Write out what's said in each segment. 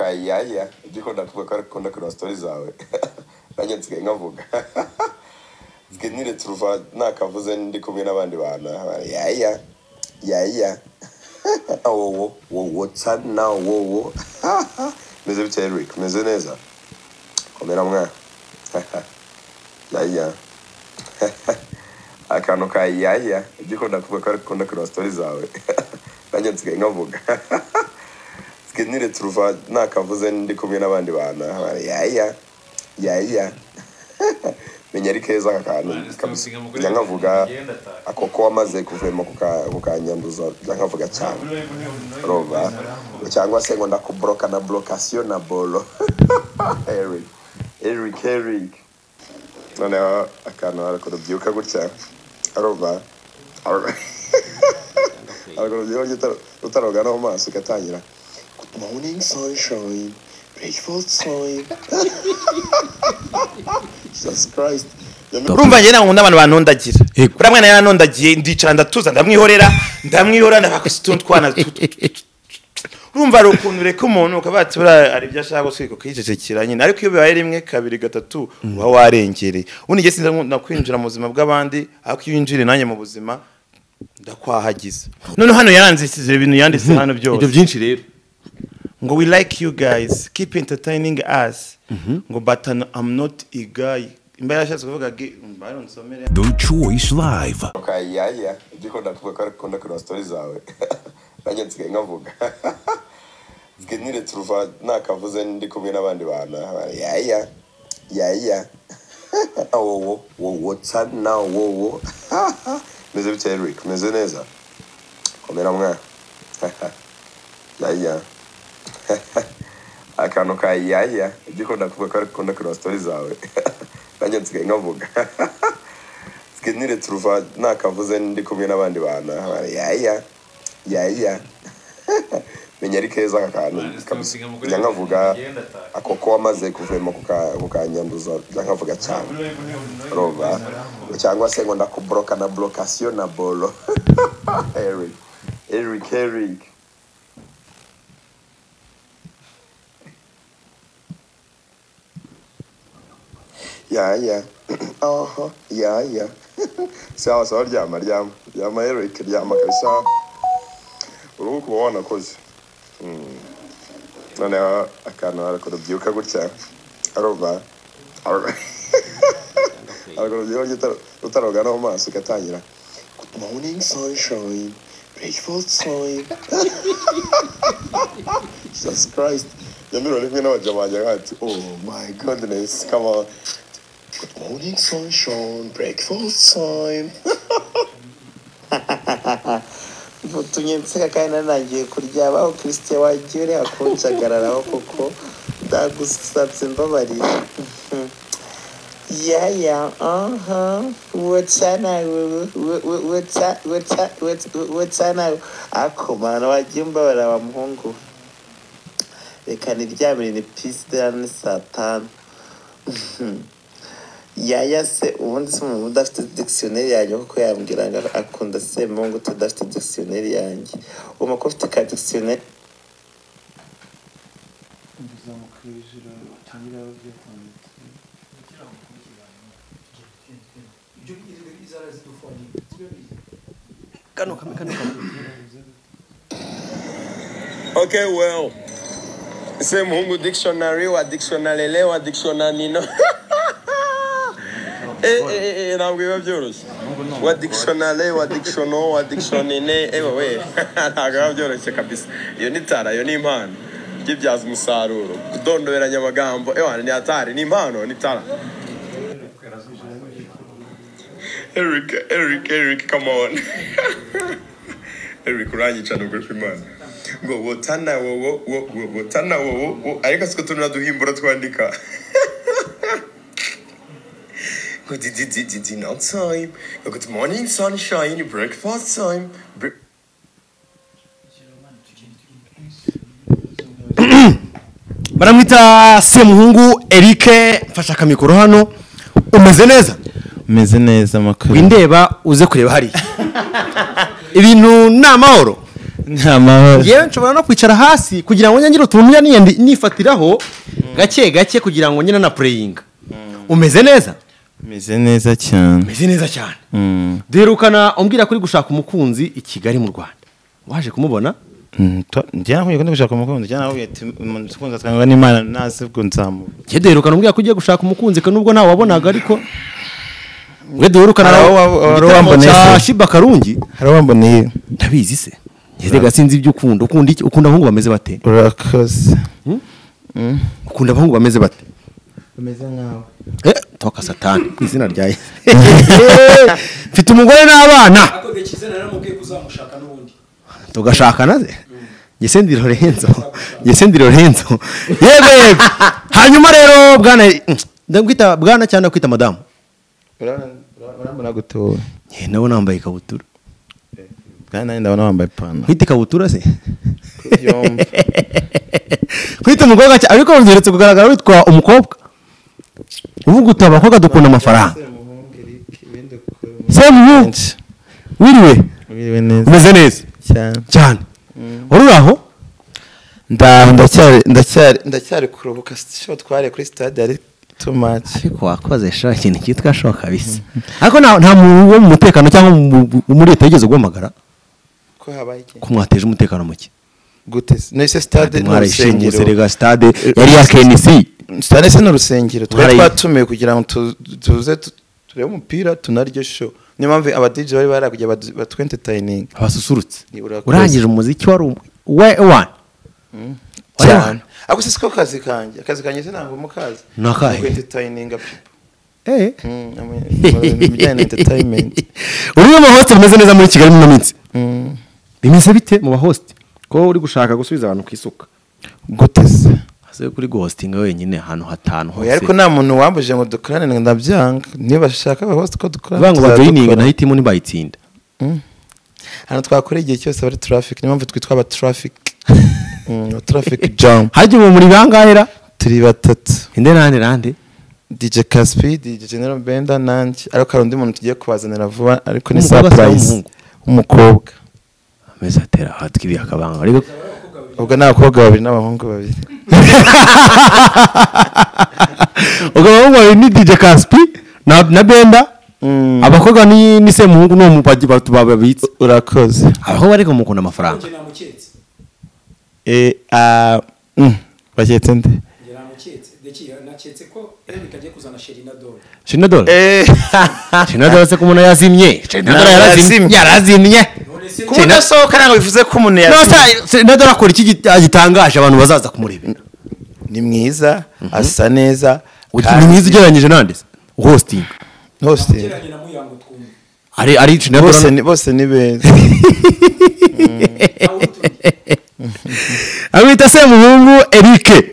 ukayiyahira ibyo ukunda kuvuga ko ukunda kureba sitori zawe nanjye nsigaye nkavuga twe niretse uruva ntakavuze ndi kumwe n'abandi bantu yaya yaya wowo wowo tsana wowo meze bite Eric meze neza komera mwana yaya akantu ka yaya ibyo ukunda kuvuga ko ukunda kureba sitori zawe nanjye nsigaye nkavuga twe niretse uruva ntakavuze ndi kumwe n'abandi bantu yaya yaya menya ari keza aka kantu Mwana, kabisa sinawusiga mugore njya nkavuga wanjye, ngenda ataha. ako ko wamaze kuvuyemo kuka- kukanyanduza njya nkavuga cyane roba cyangwa se ngo ndakuboroka na borokasiyo na boro eric eric eric noneho akantu harakurubyuka gutya roba harakurubyuka gutya utaroga no mu maso ugatangira good morning sunshine beautiful time jesus christ urumva njye ntabwo nkunda abantu banondagira Yego. uriya mwana yaranondagiye ndicara ndatuza ndamwihorera ndamwihora ndabakwisi utuntu twana tu- tu- tu- tu- urumva hari ukuntu ureka umuntu ukaba wati buriya hari ibyo ashaka gusiga ukiyicecekera nyine ariko iyo bibaye rimwe kabiri gatatu uba warengereye ubundi njye sinzi ngo nakwinjira mu buzima bw'abandi ariko iyo winjiriye nanjye mu buzima ndakwahagiza none hano yaranzishije ibintu yanditse hano byose ibyo byinshi rero ngo we like you guys keep entertaining us ngo but an- i'm not a guy imba yarashatse kuvuga gi- mba yaronsomere The Choice Live. ukayiyahira ibyo ukunda kuvuga ko ukunda kureba sitori zawe nanjye nsigaye nkavuga twe niretse uruva ntakavuze ndi kumwe n'abandi bantu yaya yaya wowo wowo tsana wowo meze bite Eric meze neza komera mwana yaya akantu ka yaya ibyo ukunda kuvuga ko ukunda kureba sitori zawe nanjye nsigaye nkavuga twe niretse uruva ntakavuze ndi kumwe n'abandi bantu yaya yaya menya ari keza aka kantu Mwana, kabisa sinawusiga mugore njya nkavuga wanjye, ngenda ataha. ako ko wamaze kuvuyemo kuka- kukanyanduza njya nkavuga cyane roba cyangwa se ngo ndakuboroka na borokasiyo na boro eric eric eric ya ya oho ya ya sawa sawa ryama ryama ryama eric ryama kabisa uruhu kuba wanakoze Mm. noneho akantu harakurubyuka gutya arova harakurubyuka gutya utaroga no mu maso ugatangira good morning sunshine beautiful time jesus christ nyamiro rimwe n'abaja banjye nkati oh my goodness come on good morning sunshine breakfast time utumye nseka kandi nanagiye kuryama aho kirisite wagiye uriya kunjagararaho kuko ndagusabye mbabarira yaya aha wotana wotana ako mwana wagiye mbabarira wa muhungu we. reka niryamire ni pisite ni saa tanu yaya se ubundi se umuntu udafite dictionnaire yanjye kuko yambwira ngo akunda semungu tudafite dictionnaire yanjye ubu ko ufite ka dictionnaire okay well se muhungu dictionary wa dictionary le wa dictionary nino Eh, eh, eh, eh, ntabwo biba byoroshye wa dictionary wa dictiono wa dictionine ewe we ntabwo biba byoroshye kabisa iyo ni tara iyo ni impano byibyaza umusaruro kudondoberanya amagambo ewa ni atari ni impano ni tara Eric, Eric, Eric, come on. Eric uranyica nubwo ku imana ngo wotana wowo wo- wo- wotana wowo wo- ariko siko tunura duhimbura twandika ngo di di di di dinner time ngo good morning sunshine breakfast time Bre- baramwita semuhungu eric mfashe akamikoro hano umeze neza meze neza amakuru windeba uze kureba hariya ibintu ni amahoro nta mahoro yewe nshobora no kwicara hasi kugira ngo nyangire utuntu njya niyendi- nifatiraho gake gake kugira ngo nyine na pureyinga umeze neza meze neza cyane umeze neza cyane Mm. duherukana umbwira kuri gushaka umukunzi i kigali mu rwanda waje kumubona Mm, to- njye nakubwiye ko ndi gushaka umukunzi njye nakubwiye ati umuntu ukunze atangwa n'imana ntazi ubwo nzamuha njye duherukana umbwira ko ugiye gushaka umukunzi ko nubwo ntawe wabonaga ariko we duherukana Hari nawe uwa- hari igitaramo uwamboneye cya se. shiba karungi hari uwamboneye ndabizi se njye sinzi ibyo ukunda ukunda iki ukunda abahungu bameze bate urakoze ukunda abahungu bameze bate umeze nkawe Eh, toka satani ni izina rya yesu mfite umugore n'abana akoreye icyizere naramubwiye kuzamushaka n'ubundi tugashakana ze ngese ndi lorenzo ngese ndi lorenzo yego yego hanyuma rero bwana ndakwita bwana cyangwa ndakwita madamu urabona gutura Eh, nawe nambaye ikabutura kandi nanjye ndabona wambaye ipantaro kwita ikabutura se Kubyumva. kwita umukobwa cyane ariko byeretse kugaragara witwa umukobwa uvuga uti abakobwa dukunda amafaranga semuhungu Benshi. wiriwe Wiriwe neza umeze neza cyane cyane ururi aho ndaho ndacyari ndacyari ndacyari kuruhuka sho tware kuri stade ari too much ariko wakoze sha ikintu cyitwa shoka kabisa ariko nta nta muntu wo mu mutekano cyangwa mu- mu- muri leta yigeze guhamagara ko habaye iki ko mwateje umutekano muke gute se? nahise stade ni mwarayishinguse urusengero rega stade yari iya KNC stade se ni urusengero twari Mwarayi- twatumiwe kugira ngo tu- tuze tu- turebe umupira tunaryo show niyo mpamvu aba DJ bari barakugiye batwentetining abasusurutse Ni urakoze. urangije umuziki wari umwe we wani cyane ariko si ko kazi kanjye akazi kanjye sinango mukazi Ni akahe? entertaining eh ibijyanye na entertainment uri mu bahoste bimeze neza muri kigali muno minsi bimeze bite mu bahoste ko uri gushaka gusubiza abantu ku isuka gute se ase kuri guhostinga wenyine ahantu hatanu oya ariko nta muntu wambuje ngo dukorane ngo ndabyanga niba bashaka abahost ko dukorana bango bajoyininga tuzadukorana. nahitimo ntibayitsinda ahantu twakora igihe cyose bari traffic niyo mpamvu twitwa aba traffic Mm, traffic jam hajya ubu muri bangahera turi batatu inde nande nande DJ Caspi DJ General Benda nanjye ariko hari undi muntu tugiye kubazanira vuba ariko ni Umukobwa cyangwa surprise umuhungu? umukobwa amezi atera hatwibiye akabanga ariko ubwo ni abakobwa babiri n'abahungu babiri ukaba wumva ni DJ Caspi na na Benda Mm. abakobwa ni ni semuhungu no mupagi babitse urakoze abakobwa ariko mukunda amafaranga njye namuketse Eh, ah, mm, baketse nde njye namuketse ndeki naketse ko erika agiye kuzana sheri na dore Shinadol Eh, Shinadol se ko umuntu yazimye Shinadol yarazimye yarazimye none se kuba udasohoka ntabwo bivuze ko umuntu Nose yazimye Shinadol akora iki gita- gitangaje abantu bazaza kumureba ni mwiza asa neza ni mwiza ugereranyije nande se hosting hosting geranye na muyango twumve ari ari Shinadol bose ni bose ni beza aho turi amwita semuhungu Eric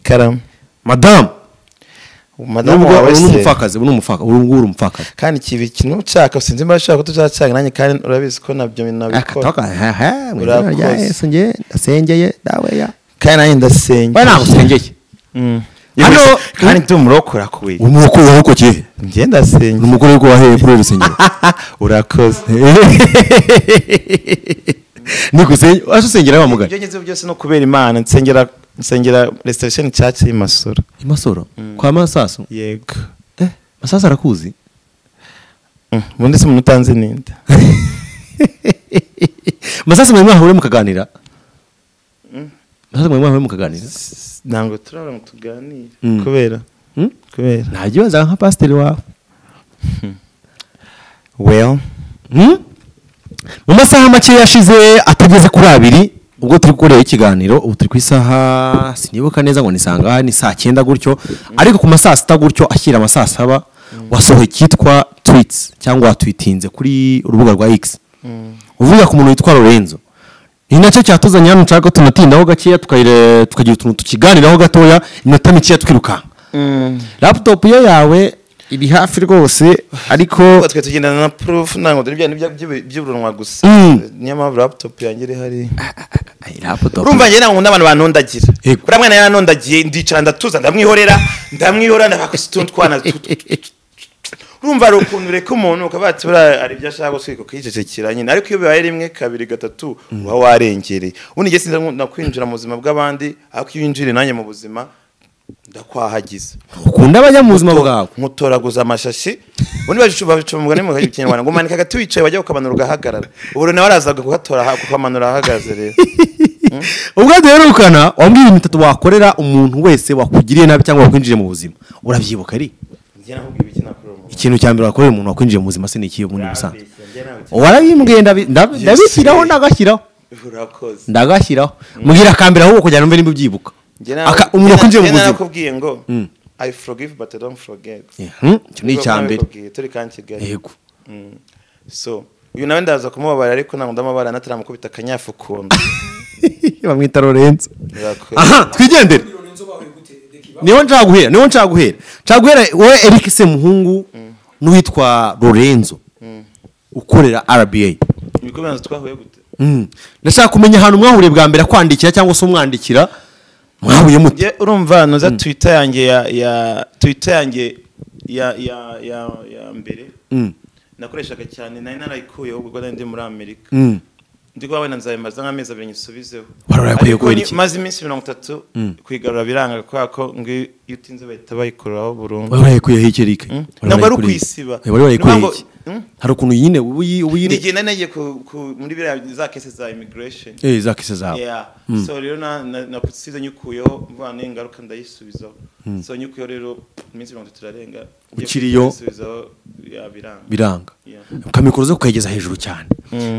karama madame madamu nubwo wawe uri se umupfakazi uri umupfaka uri uri umupfakazi kandi ikibi kintu ushaka sinzi niba ushaka ko tuzacanga nanjye kandi urabizi ko nabyo nabikora akatoka mu izina rya Urakoze. yesu njye ndasengeye dawe ya kandi nanjye ndasenga we ntabwo usengeye hano Hano- kandi ndi umurokora kubi umukuru wawe uko kihe njye ndasenga umugore ko waheye kuri uru rusengero urakoze ni gusenge waje usengera wa mugari ibyo ngezeho byose no kubera imana nsengera nsengera reservation church y'i masoro imasoro kwa masasu yego eh masasu arakuzi Mm, ubundi se umuntu utanzi ninde masasu mwari mwahure mukaganira masasu mwari mwahure mukaganira ntabwo turabona ngo tuganire Mm. kubera Mm? kubera nta kibazo nka pasiteri wawe well Hmm? mu masaha make yashize atageze kuri abiri ubwo turi gukorera ikiganiro ubu turi ku isaha sinibuka neza ngo ni saa ngahe ni saa cyenda gutyo ariko ku ma saa sita gutyo ashyira ama saa saba wasohoye icyitwa twitsi cyangwa watwitinze kuri urubuga rwa x uvuga ku muntu witwa lorenzo ni nacyo cyatuzanye hano nshaka ko tunatindaho gakeya tukayire- tukagira utuntu tukiganiraho gatoya iminota mikeya twirukanka laputopu ye yawe iri hafi rwose ariko kuko twe tugendana na proof ntabwo dore bya nibyo by'ibi- by'uburunwa gusa Mm. niyo mpamvu laptop yanjye iri hari laputopu urumva njye ntabwo nkunda abantu banondagira Yego. uriya mwana yanondagiye ndicara ndatuza ndamwihorera ndamwihorera ndabakusa utuntu twana tu- tu- tu- tu- tu. urumva hari ukuntu ureka umuntu ukaba wati buriya hari ibyo ashaka gusuka ukicecekera nyine ariko iyo bibaye rimwe kabiri gatatu uba warengereye ubundi njye sinzi ngo nakwinjira mu buzima bw'abandi ariko iyo winjira nanjye mu buzima ndakwahagiza ukunda abajya mu buzima bwawe nkutoraguza amashashi ubundi bacu babica mu mugani mu kinyarwanda ngo umanika agati wicaye wajya ukamanura ugahagarara ubu rero nawe arazaga kuhatora aha- kukamanura ahagaze rero ubwo duherukana wambwira ibintu bitatu wakorera umuntu wese wakugiriye nabi cyangwa wakwinjiye mu buzima urabyibuka ari njye nakubwira iki nakorera umuntu ikintu cya mbere wakorera umuntu wakwinjiye mu buzima sinikiye ubundi busanzwe Urambeshya, njye ntawe ukina- warabimbwiye ndabi- ndabi- Yes. ndabishyiraho ndagashyiraho urakoze ndagashyiraho mbwira akambere ahubwo kugira ngo mbe nimba ubyibuka Njye nawe- Aka- umuntu wakwinjiye mu njye nawe buzima nakubwiye ngo i forgive but i don't forget Mhm, icyo ni icya mbere Nakubwiye, turi kandi kigali yego so uyu nawe ndaza kumubabara ariko ntabwo ndamubabara nataramukubita akanyafu ukuntu bamwita lorenzo Urakoze. aha twigendere niho nshaka guhera niho nshaka guhera nshaka guhera wowe eric semuhungu n'uwitwa lorenzo ukorera rba ibikomeza twahuye gute Mm. ndashaka kumenya ahantu mwahuriye bwa mbere akwandikira cyangwa se umwandikira mwahuye mute Njye urumva noza twitter yanjye ya ya twitter yanjye ya ya ya ya mbere Mm. nakoreshaga cyane nari narayikuyeho ubwo nari ndi muri amerika Mm. ndi kuba wenda nzabimaze nk'amezi abiri nyisubizeho Wari warakuye Ariko kubera ni- iki? maze iminsi mirongo itatu kuyigarura biranga kubera ko ngo iyo iyo utinze bahita bayikuraho burundu wari warayikuyeho iki eric Mm. Wari Ntabwo ari warayikuye iki? ukwisiba. Eh, wari warayikuyeho Ntabwo- iki Mm. hari ukuntu nyine ubu uyi- ubu igihe nyine nari nagiye ku- ku- muri biriya za kese za immigration eh za kese zawe Yeah. so rero na- na- nakusize nyikuyeho mvana n'ingaruka ndayisubizaho so nyikuyeho rero iminsi mirongo itatu irarenga Ukiriyo. ndayisubizaho ya biranga biranga Yeah. ukamikoro zo kukayigeza hejuru cyane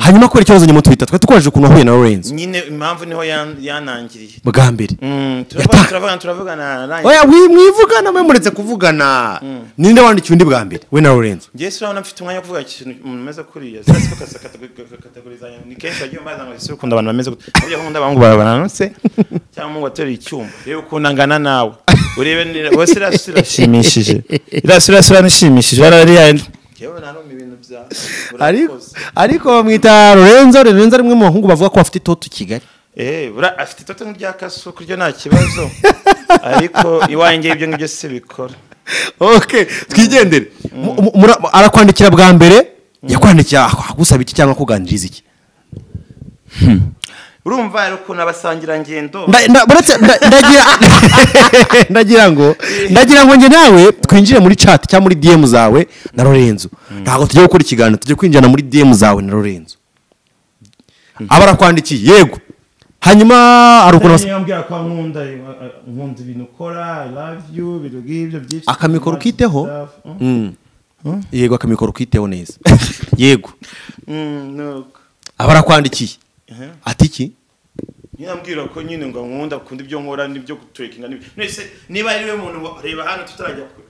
hanyuma kubera ikibazo nyuma twita twari twaje ukuntu wahuye na lorenzo nyine impamvu niho yan- yanangiriye bwa mbere Mm, Yata- turavuga- turavugana turavugana arangije. oya wi- mwivugana mwe muretse kuvugana ninde wandikiye undi bwa mbere we na lorenzo njye si urabona mfite umwanya wo kuvuga ikintu umuntu ameze kuriya si ko kasa katagorizanya ni kenshi bagiye baza ngo ese ukunda abantu bameze gute burya nkunda abahungu bawe bananutse cyangwa umuhungu ateruye icyuma reba ukuntu angana nawe urebe ni- bose irasi irashimishije irasi irasi iranishimishije barariya yewe narume ibintu bya ariko urakoze. ariko bamwita lorenzo lorenzo ari umwe mu bahungu bavuga ko bafite itoto i kigali Eh, bura afite itoto nk'irya kasuku ryo nta kibazo ariko iwanjye ibyo ngibyo si bikora ok twigendere Mu- mu- mura- arakwandikira bwa mbere yakwandikira agusaba iki cyangwa akuganiriza iki urumva rero ukuntu abasangirangendo Nda- nda- buretse- nda- ndagira ndagira ngo ndagira ngo njye nawe twinjire muri chat cyangwa muri dm zawe na lorenzo ntabwo tujya gukora ikiganiro tujya kwinjirana muri dm zawe na lorenzo aba arakwandikiye yego hanyuma hari ukuntu bas- yambwira ko nkunda nkunda ibintu ukora i love you ibintu nk'ibyo byinshi akamikoro ukiteho Mm. yego akamikoro ukiteho neza yego nuko aba arakwandikiye ati iki nyine ambwira ko nyine ngo nkunda akunda ibyo nkora n'ibyo guturekinga n'ibyo mwese niba ari we muntu wa- reba hano tutarajya kure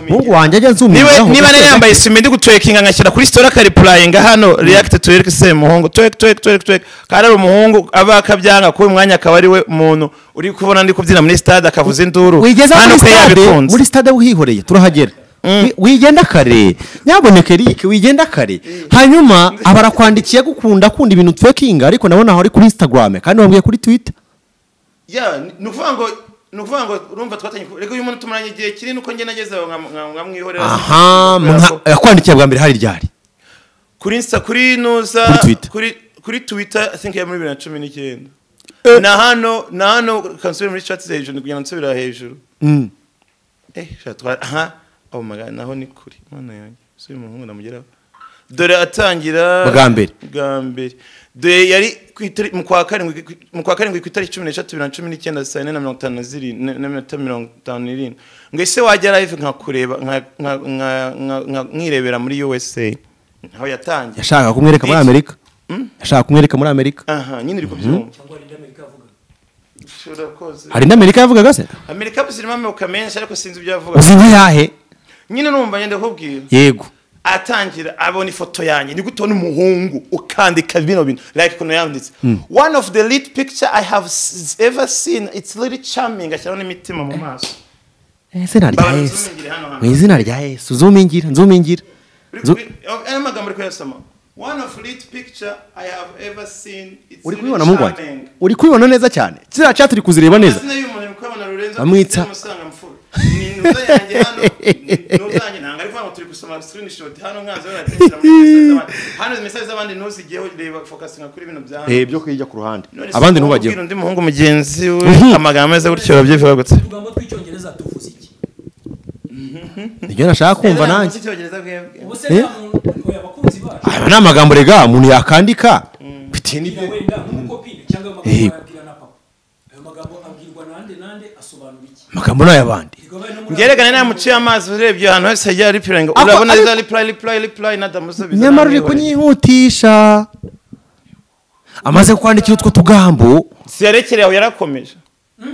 muhungu wanjye ajya nzumizaho niba nari yambaye sima ndi guturekinga ngashyira kuri sitora akaripurayinga hano react tureke se muhungu tureke tureke tureke tureke kandi ari umuhungu aba akabyanga kuba umwanya akaba ari we muntu uri kubona ndi kubyina muri stade akavuza induru wigeza kandi muri uko stade yabikunze. muri stade uhihoreye turahagera Wi- wigenda kare nyaboneka eric wigenda kare hanyuma aba arakwandikiye gukunda akunda ibintu twekinga ariko nabona aho ari kuri instagram kandi wambwiye kuri twitter ya ni- ni ukuvuga ngo ni ukuvuga ngo urumva twatanye ku- reka uyu muntu tumaranye igihe kinini uko ngenda ngeze aho nka- nka- nkamwihorera aha Kubera ko- yakwandikiye bwa mbere hari ryari kuri insta kuri nuza Kuri Twitter. kuri kuri twitter i think ya muri bibiri na cumi n'icyenda na hano na hano kansubira muri chat hejuru kugira ngo nsubira hejuru Mm. eh sha twa aha oh my god naho ni kuri mana yanjye si uyu muhungu namugeraho dore atangira Bwa mbere. bwa mbere dore yari ku itari- mu kwa karindwi ku- mu kwa karindwi ku itariki cumi n'eshatu bibiri na cumi n'icyenda saa yine na mirongo itanu na zirindwi na- na minota mirongo itanu n'irindwi ngo ese wajya live nkakureba nka- nka- nka- nka- nka- nkirebera muri USA aho yatangiye yashaka kumwereka muri amerika yashaka kumwereka muri amerika aha nyine uri kubyumva cyangwa Linda Amerika avuga urakoze hari indi amerika yavugaga se amerika zirimo amoko menshi ariko sinzi ibyo yavuga uzi nka yahe nyine numva ngenda kubwira yego atangira abona ifoto yanjye ni gutona umuhungu ukandika bino bintu like ukuntu yanditse one of the lead picture i have s- ever seen it's really charming ashyiraho n'imitima mu maso mu izina rya Babanza yesu uzumingire hano hano. mu izina rya yesu zumingira nzumingira Uri Zu- kubi- ayo magambo uri kuyasoma one of lead picture i have ever seen it's really uri kubibona mu rwanda charming uri kubibona neza cyane kiriya cya turi kuzireba neza amazina y'umuntu uri kubabona rurenzo Bamwita- Musangamfura. Ni- noza yanjye hano ni- noza yanjye ntabwo ari kuvuga ngo turi gusoma screenshot hano mwanzi we aratekereza muri message z'abandi hano message z'abandi nozigeho reba focusinga kuri bino bya hano eh byo kwijya ku ruhande None se abandi wowe ntubagire ubwira undi muhungu mugenzi we Mhm. amagambo ameze gutyo urabyivuga gutse utugambo tw'icyongereza tuvuze iki nibyo nashaka kumva nanjye ubu se Eh? nta muntu oya abakunzi bacu aya ni amagambo rega umuntu yakandika bwira bitewe n'ibyo wenda nk'umukopine cyangwa ayo magambo Eh. bayabwira na papa ayo magambo abwirwa nande nande asobanura iki amagambo ni ay'abandi Erega bayo no muri byerekane Amerika- nta muciye amazi urebye ahantu hose yagiye aripira ngo Ako- urabona ariko- za ripurayi ripurayi ripurayi nadamusubiza nyamara uri kunyihutisha amaze kwandikira utwo tugambo siyarekere aho yarakomeje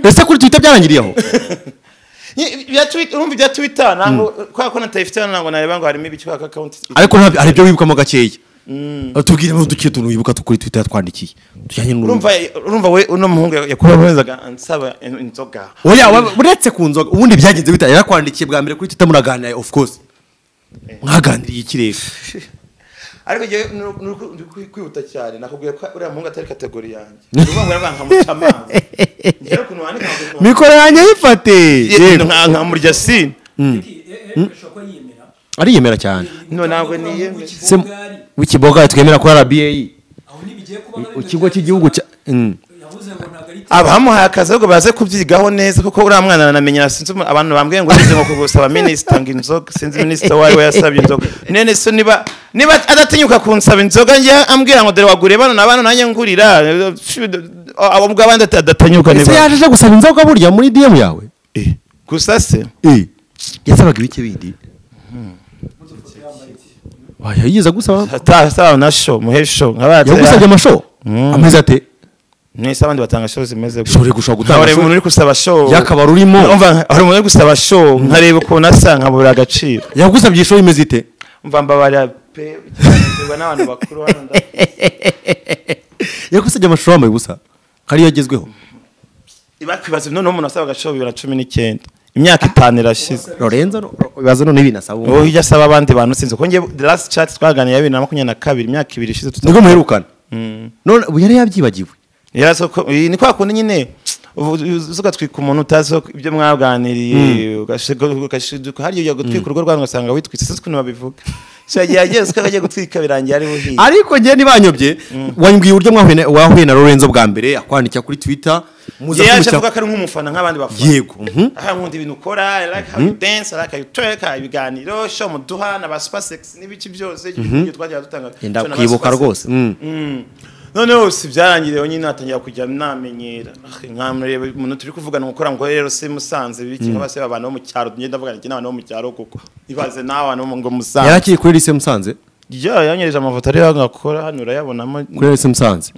ese kuri twita byarangiriyeho Nyi- ibya Twitter- urumva ibya twitter ntabwo kubera ko natayifite ntabwo nareba ngo harimo ibiki kubera akawunti ariko ntabyo hari ibyo wibukamo gakeya tubwire mu duke tuntu wibuka tu- kuri twitter yatwandikiye tujyanye n'urumva urumva urumva we uno muhungu yakubabazaga ansaba in- inzoga oya wa- uretse ku nzoga ubundi byagenze bita yarakwandikiye bwa mbere kuri twitter muraganira of course mwaganiriye iki rero ariko njyewe ni uku- ni uku- ndi kwi- kwihuta cyane nakubwiye ko uriya muhungu atari kategori yanjye urumva ngo yaravuga nkamuca amazi njyewe ukuntu wandika ngo mikoro yanjye yifate Ye- Yego. nka- nkamurya sini Eh, eh, ashobora kuba yiyemera ariyemera cyane No, ntabwo Cyangwa niyemera. kuba Se- wikibogari. wikiboga twemera kuri rba aho ntibigiye kuba nka bino ikigo bya cy'igihugu cya Gisaka. Mm. yavuze ngo ntabwo ari abamuhaye akazi ahubwo baze kubyigaho neza kuko uriya mwana anamenya sinzi umu- abantu bambwiye ngo sinzi ngo kugusaba minisita ngo inzoga sinzi minisita wawe yasabye inzoga none so niba niba adatinyuka kunsaba inzoga njye ambwira ngo dore waguriye bano na bano nanjye ngurira abo ubwo abandi ati adatanyuka ese niba yaje aje gusaba inzoga burya muri dm yawe gusa se yasabaga ibiki bindi Oya, yigeze agusaba atasaba na sho muhe sho yagusabye nk'abatse amasho amezi ate mwese abandi batanga sho zimeze ushobora gushaka nka gutanga buri muntu show uri gusaba sho y'akabari urimo Urumva, hari umuntu uri gusaba sho nkareba ukuntu asa nkabura agaciro yagusabye show imeze ite mva mbabarira pe ikiganirwa n'abantu bakuru hano nda- yagusabye amashusho wambaye ubusa kariyo agezweho bakwibaza noneho umuntu asaba agaciro bibiri na cumi n'icyenda imyaka itanu irashize lorenzo no- bibaza none ibintu asaba wowe ubu ujya asaba abandi bantu sinzi kuko njye the last chat twaganiriye ya bibiri na makumyabiri na kabiri imyaka ibiri ishize nibwo tutabona muherukana none ubu yari yabyibagiwe ni kwa kundi nyine ugatwika umuntu utazi ko ibyo mwaganiriye ugashiduka hariya ujya gutwika urugo rwanyu ugasanga witwitse sinzi ukuntu babivuga shagiye ageze ko agiye gutwika birangiye ari buhiye ariko njye ntibanyobye wanyibwiye uburyo mwahuye na- wahuye na lorenzo bwa mbere akwandikira kuri twitter muza Njye yaje kumuca- avuga ko ari nk'umufana nk'abandi bafana yego mhm. aha nkunda ibintu ukora I like how you dance I like how you twerk I like ibiganiro show muduha na ba super sex n'ibiki byose ibyo twagiye dutanga yenda So na ba kwibuka super sex. rwose Mm. noneho si byarangiriye nyine natangira kujya namenyera Ah, nkamureba umuntu turi kuvugana gukora ngo rero si musanze biki nkaba se abantu bo mu cyaro ngenda mvugana iki n'abantu bo mu cyaro kuko ibaze n'abantu bo mu- ngo yari musanze akiri kuri lise musanze ya yanyereje amafoto ariyo ngakora hano urayabonamo kuri lise musanze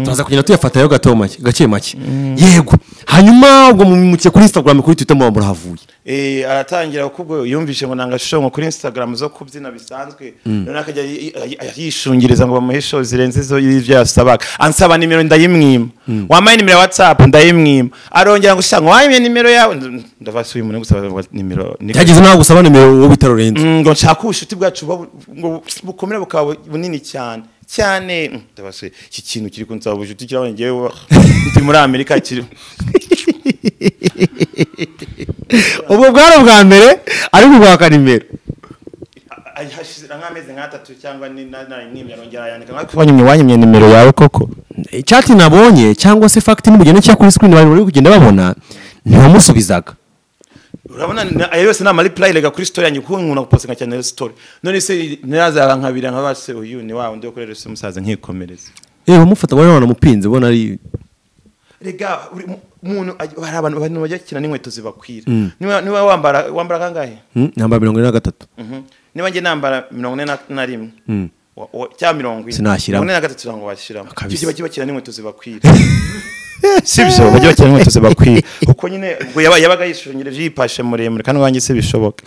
turaza kugenda tuyafatayo gato make gake make yego hanyuma ubwo mumukiye kuri instagram kuri twitter muba murahavuye Eh, aratangira kubwo yumvise ngo nanga show ngo kuri Instagram zo kubyina bisanzwe none akajya yi- yi- yi- yishungiriza ngo bamuhe show zirenze zo y'ibyo yasabaga ansaba nimero ndayimwima wampaye nimero ya WhatsApp ndayimwima arongera ngo shanga wampaye nimero yawe Nd- ndabasa uyu muntu gusaba wa- nimero ni- yageze nawe gusaba nimero uwo bita lorenzo Mm, ngo nshaka ubushuti bwacu buba bu- ngo bukomera bukaba bu- bunini cyane cyane Mm, ndabasa iki kintu kiri kunsaba ubushuti kirabona ngewe ndi muri Amerika kiri ubwo bwari ubwa mbere ariko ubwaka nimero Ay- hashize nk'amezi nk'atatu cyangwa ni- na- narimwimye arongera ayandika nka kubanyimye wanyimye nimero yawe koko chat nabonye cyangwa se fact nimugenda nshyira kuri screen abantu bari kugenda babona ntiwamusubizaga urabona na- ayo yose ni amaripurayi rega kuri sitori yanjye kuko nkunda gupostinga cyane rero sitori none se ntirazaba nkabira nka base uyu ni wa undi wo kuri rero se musaza nkikomereza yewe mufata ngo none mupinze ubona ari rega buri mu- umuntu aj- hari abantu abantu bajya gukina n'inkweto zibakwira niba niba wambara wambara kangahe Hmm, namba mirongo ine na gatatu Mhm. niba njye nambara mirongo ine na- na rimwe wa- wa- cyangwa mirongo ine Sinashyiramo. mirongo ine na gatatu ntabwo washyiramo Kabisa. icyo kiba kibakira n'inkweto zibakwira sibyo bajya bakina n'inkweto zibakwira kuko nyine ubwo yaba- yabaga yishungireje yipashe muremure kandi wanjye se bishoboka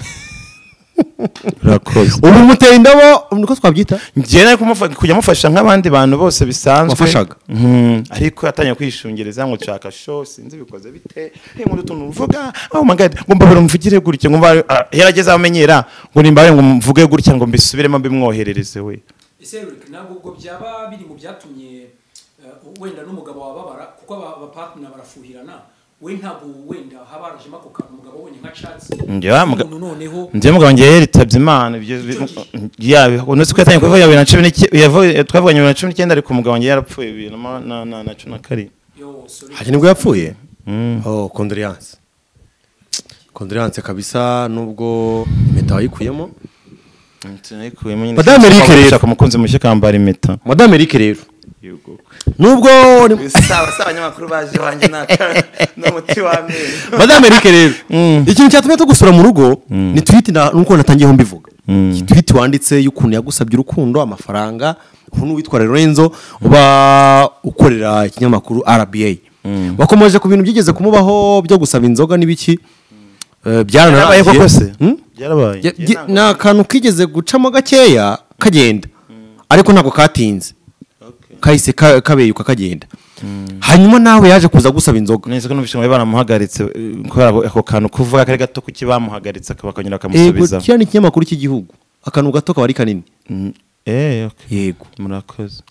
urakoze ubu muteye indabo niko twabyita njyewe nari kumufa- kujya amufasha nk'abandi bantu bose bisanzwe Wafashaga? Mhm. ariko yatangiye kwishungereza ngo nshaka sho sinzi bikoze bite hey, nkunda utuntu uvuga oh my god ngo mbabare umvugire gutya ngo mbabare Ah, yarageze aho amenyera ngo nimbabare ngo mvuge gutya ngo mbisubiremo mbimwoherereze we ese Eric, ntabwo ubwo byaba biri mu byatumye eh, wenda n'umugabo wababara kuko aba- abapartner barafuhirana we ntabwo wenda haba harajemo ako kantu umugabo ubonye nka catsi Njye wa muga- umuntu noneho njye mugabo njye yaritabye imana ibyo unutse ko yatangiye kuvuga bibiri na cumi n'icyenda yavuye- twavuganye bibiri na cumi n'icyenda ariko umugabo njye yarapfuye bibiri na ma- na- na- na cumi na karindwi yo sorry hari nibwo yapfuye oh condoleance condoleance kabisa nubwo impeta wayikuyemo Sinayikuyemo nyine. Madame Eric rero. Gushaka umukunzi mushya kambara impeta madame eric rero nubwo sawa sawa abanyamakuru baje iwanjye n'umuti w'amenyo madame eric rero ikintu cyatumye tugusura mu rugo ni twiti na- nuko natangiyeho mbivuga Iyi twiti wanditse y'ukuntu yagusabye urukundo amafaranga ubu ni uwitwa lorenzo uba ukorera ikinyamakuru rba wakomeje ku bintu byigeze kumubaho byo gusaba inzoga n'ibiki Eh, Byarabaye koko se? Hmm? byarabaye Ya- gi- ni akantu kigeze gucamo gakeya kagenda ariko ntabwo katinze kahise ka- kabeyuka kagenda hanyuma nawe yaje kuza gusaba inzoga neza ko numvise ngo baramuhagaritse eh, kubera ako kantu kuvuga kari gato kuki bamuhagaritse akaba akanyura yego akamusubiza kiriya ni ikinyamakuru cy'igihugu akantu gato kaba ari kanini Mm, eh, okay. yego murakoze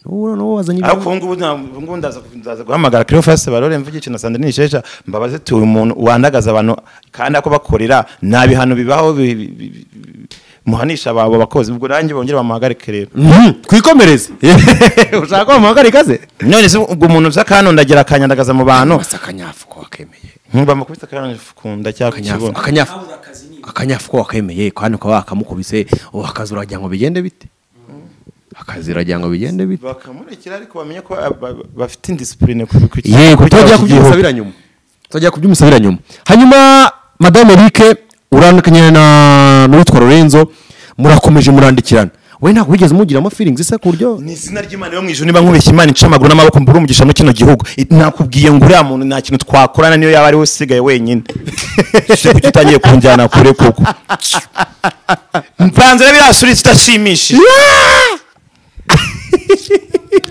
N'ubu- n'ubu wazanye ariko ubu ngubu nta- ubu ngubu ndaza ndaza guhamagara kiriho fasi barore mvuge ikintu sandrine shesha mbabaze tuye umuntu wandagaza abantu kandi ako bakorera nta bihano bibaho bi- bi- bi- bi- bi- muhanisha abo bakozi ubwo nanjye bongere bamuhagarike rero Mhm, twikomereze ushaka ko bamuhagarika se none se ubwo umuntu uza kanondagira akanyandagaza mu bantu Basa akanyafu ko wakemeye bamukubise akanyafu ku nda cyangwa ku kibuno akanyafu akanyafu habura akazi ni akanyafu ko wakemeye kandi ukaba wakamukubise ubu akazi uragira ngo bigende bite akazi uragira ngo bigende bite bakamurikira ariko bamenye ko aba- ba- bafite indisipurine ku ku- yego ku- turajya ku- gihugu. kubyumusabira nyuma turajya kubyumusabira nyuma hanyuma madame eric urandikanye na n'uwitwa lorenzo murakomeje murandikirana we ntabwo wigeze umugiramo feelings se ku buryo ni izina ry'imana yo mu ijuru niba nkubeshya imana ica amaguru n'amaboko mbura umugisha mu kino gihugu I- nakubwiye ngo uriya muntu nta kintu twakorana niyo yaba ari we usigaye wenyine se kuki utangiye kunjyana kure koko mpanze rero iriya sura idashimishije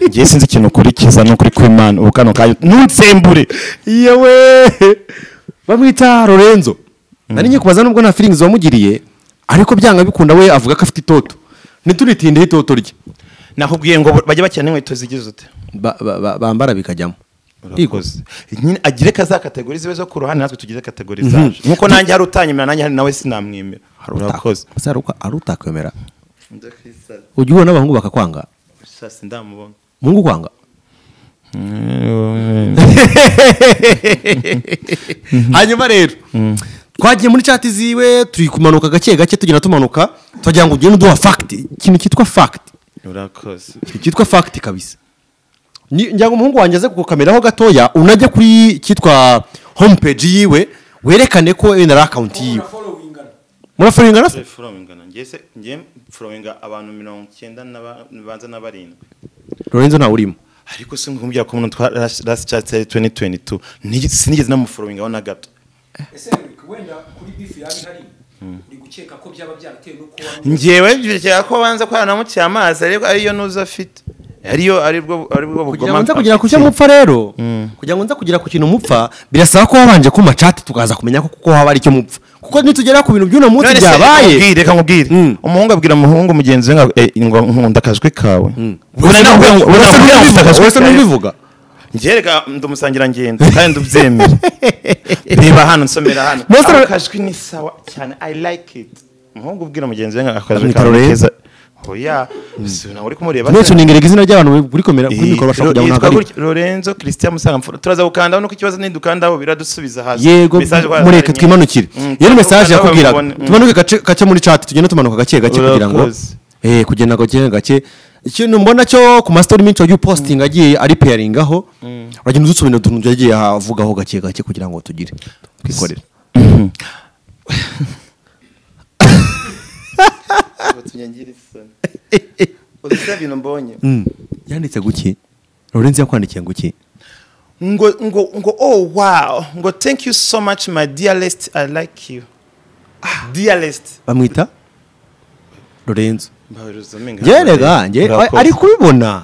ngiye sinzi ikintu ukurikiza ni ukuri kw'imana ubu kano kanya ntunsembure yewe bamwita lorenzo nari ngiye kubaza nubwo nta feelings wamugiriye ariko byanga bikunda we avuga ko afite itoto ntitunitindeho itoto rye nakubwiye ngo bajya bakina n'inkweto zigize ute Ba- ba- ba- bambara bikajyamo urakoze nyine agire ka za kategori zibe zo ku ruhande natwe tugize kategori zaje nkuko nanjye hari utanyemera nanjye hari nawe sinamwemera urakoze Asa ari uko- ari utakwemera ujya ubona abahungu bakakwanga sasa ndamubona muhungu kwanga hanyuma rero twagiye muri chat ziwe turi kumanuka gake gake tugenda tumanuka twagira ngo ugende uduha fact ikintu cyitwa fact urakoze ikintu cyitwa fact kabisa Ni- ngira ngo umuhungu wanjye aze kugukameraho gatoya unajya kuri icyitwa homepage yiwe werekane ko wenda ari akawunti yiwe followingana murafuringana se forowingana ngese ngiye forowinga abantu mirongo icyenda banza na barindwi lorenzo ntawe urimo ariko si nkubwira ko umuntu twa last chat yari 2022 Ni- sinigeze namuforowingaho na gato ese Henrik, wenda kuri bifu yaba ihari uri gukeka ko byaba byaratewe nuko wamwe njyewe byekera ko banza ko yanamukiye amazi ariko ariyo nuza afite ariyo aribwo aribwo kugira bugoma ngo nza kugera ku cyo mupfa rero kugira ngo nza kugera ku kintu mupfa birasaba ko wabanje ku macati tukaza kumenya ko kuko haba ari icyo mupfa kuko nitugera ku bintu by'uno munsi None se, reka byabaye nkubwire, reka nkubwire Mm. umuhungu abwira umuhungu mugenzi we ngo, "Eh, ngo nkunda akajwi kawe Uretse n'ubivuga- uretse n'ubivuga- uretse n'ubivuga njye reka ndumusangira ngendo kandi ndubyemera reba hano nsomera hano Mose- Ako kajwi ni sawa cyane i like it umuhungu ubwira mugenzi we ngo, akajwi Bamwita kawe ni Lorenzo. keza oya si nawe uri kumureba mwese se? unengerega izina ry'abantu kuri kamera kuri Iyi- mikoro bashaka Ro- kujya mu yitwa ntabwo ari gutya, Lorenzo Christian Musangamfura turaza gukandaho nuko ikibazo nidukandaho biradusubiza hasi yego Message kwa- mureke twimanukire iyo ni mesaje turagukandaho yakubwiraga bamubone. Mm. tumanuke gace- gace muri chat tugenda tumanuka gake gake kugira ngo Urakoze. eh kugenda gake gake ikintu mbona cyo ku mastori menshi wagiye uposting agiye ari pairingaho uragenda udusubira utuntu yagiye avugaho gake gake kugira ngo tugire twikorere Uzi ibintu mbonye Mm. yanditse guki Lorenzo yakwandikiye guki ngo ngo ngo oh wow ngo thank you so much my dearest i like you dearest bamwita Lorenzo Yerega, yerega njye- njye ari kubibona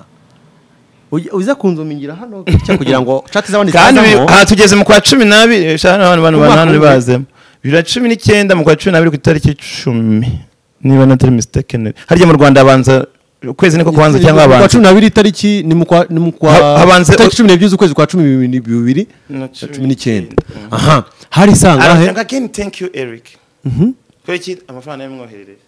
Uy- uza kunzumingira hano gutya kugira ngo chat z'abandi kandi uyu- zazamo. aha tugeze mu kwa cumi n'abiri shana abantu bantu Umwaka bantu umwe. bazemo bibiri na cumi n'icyenda mu kwa cumi n'abiri ku itariki icumi niba natari mistaken harya mu rwanda habanza ukwezi niko kubanza cyangwa Ku wa abantu cumi n'abiri itariki ni mu kwa ni mu kwa Ha- habanza- itariki cumi n'ebyiri z'ukwezi kwa cumi bibiri bibiri na Na cumi cumi n'icyenda aha hari isangahe aranga again thank you eric kubera iki amafaranga yamwoherereye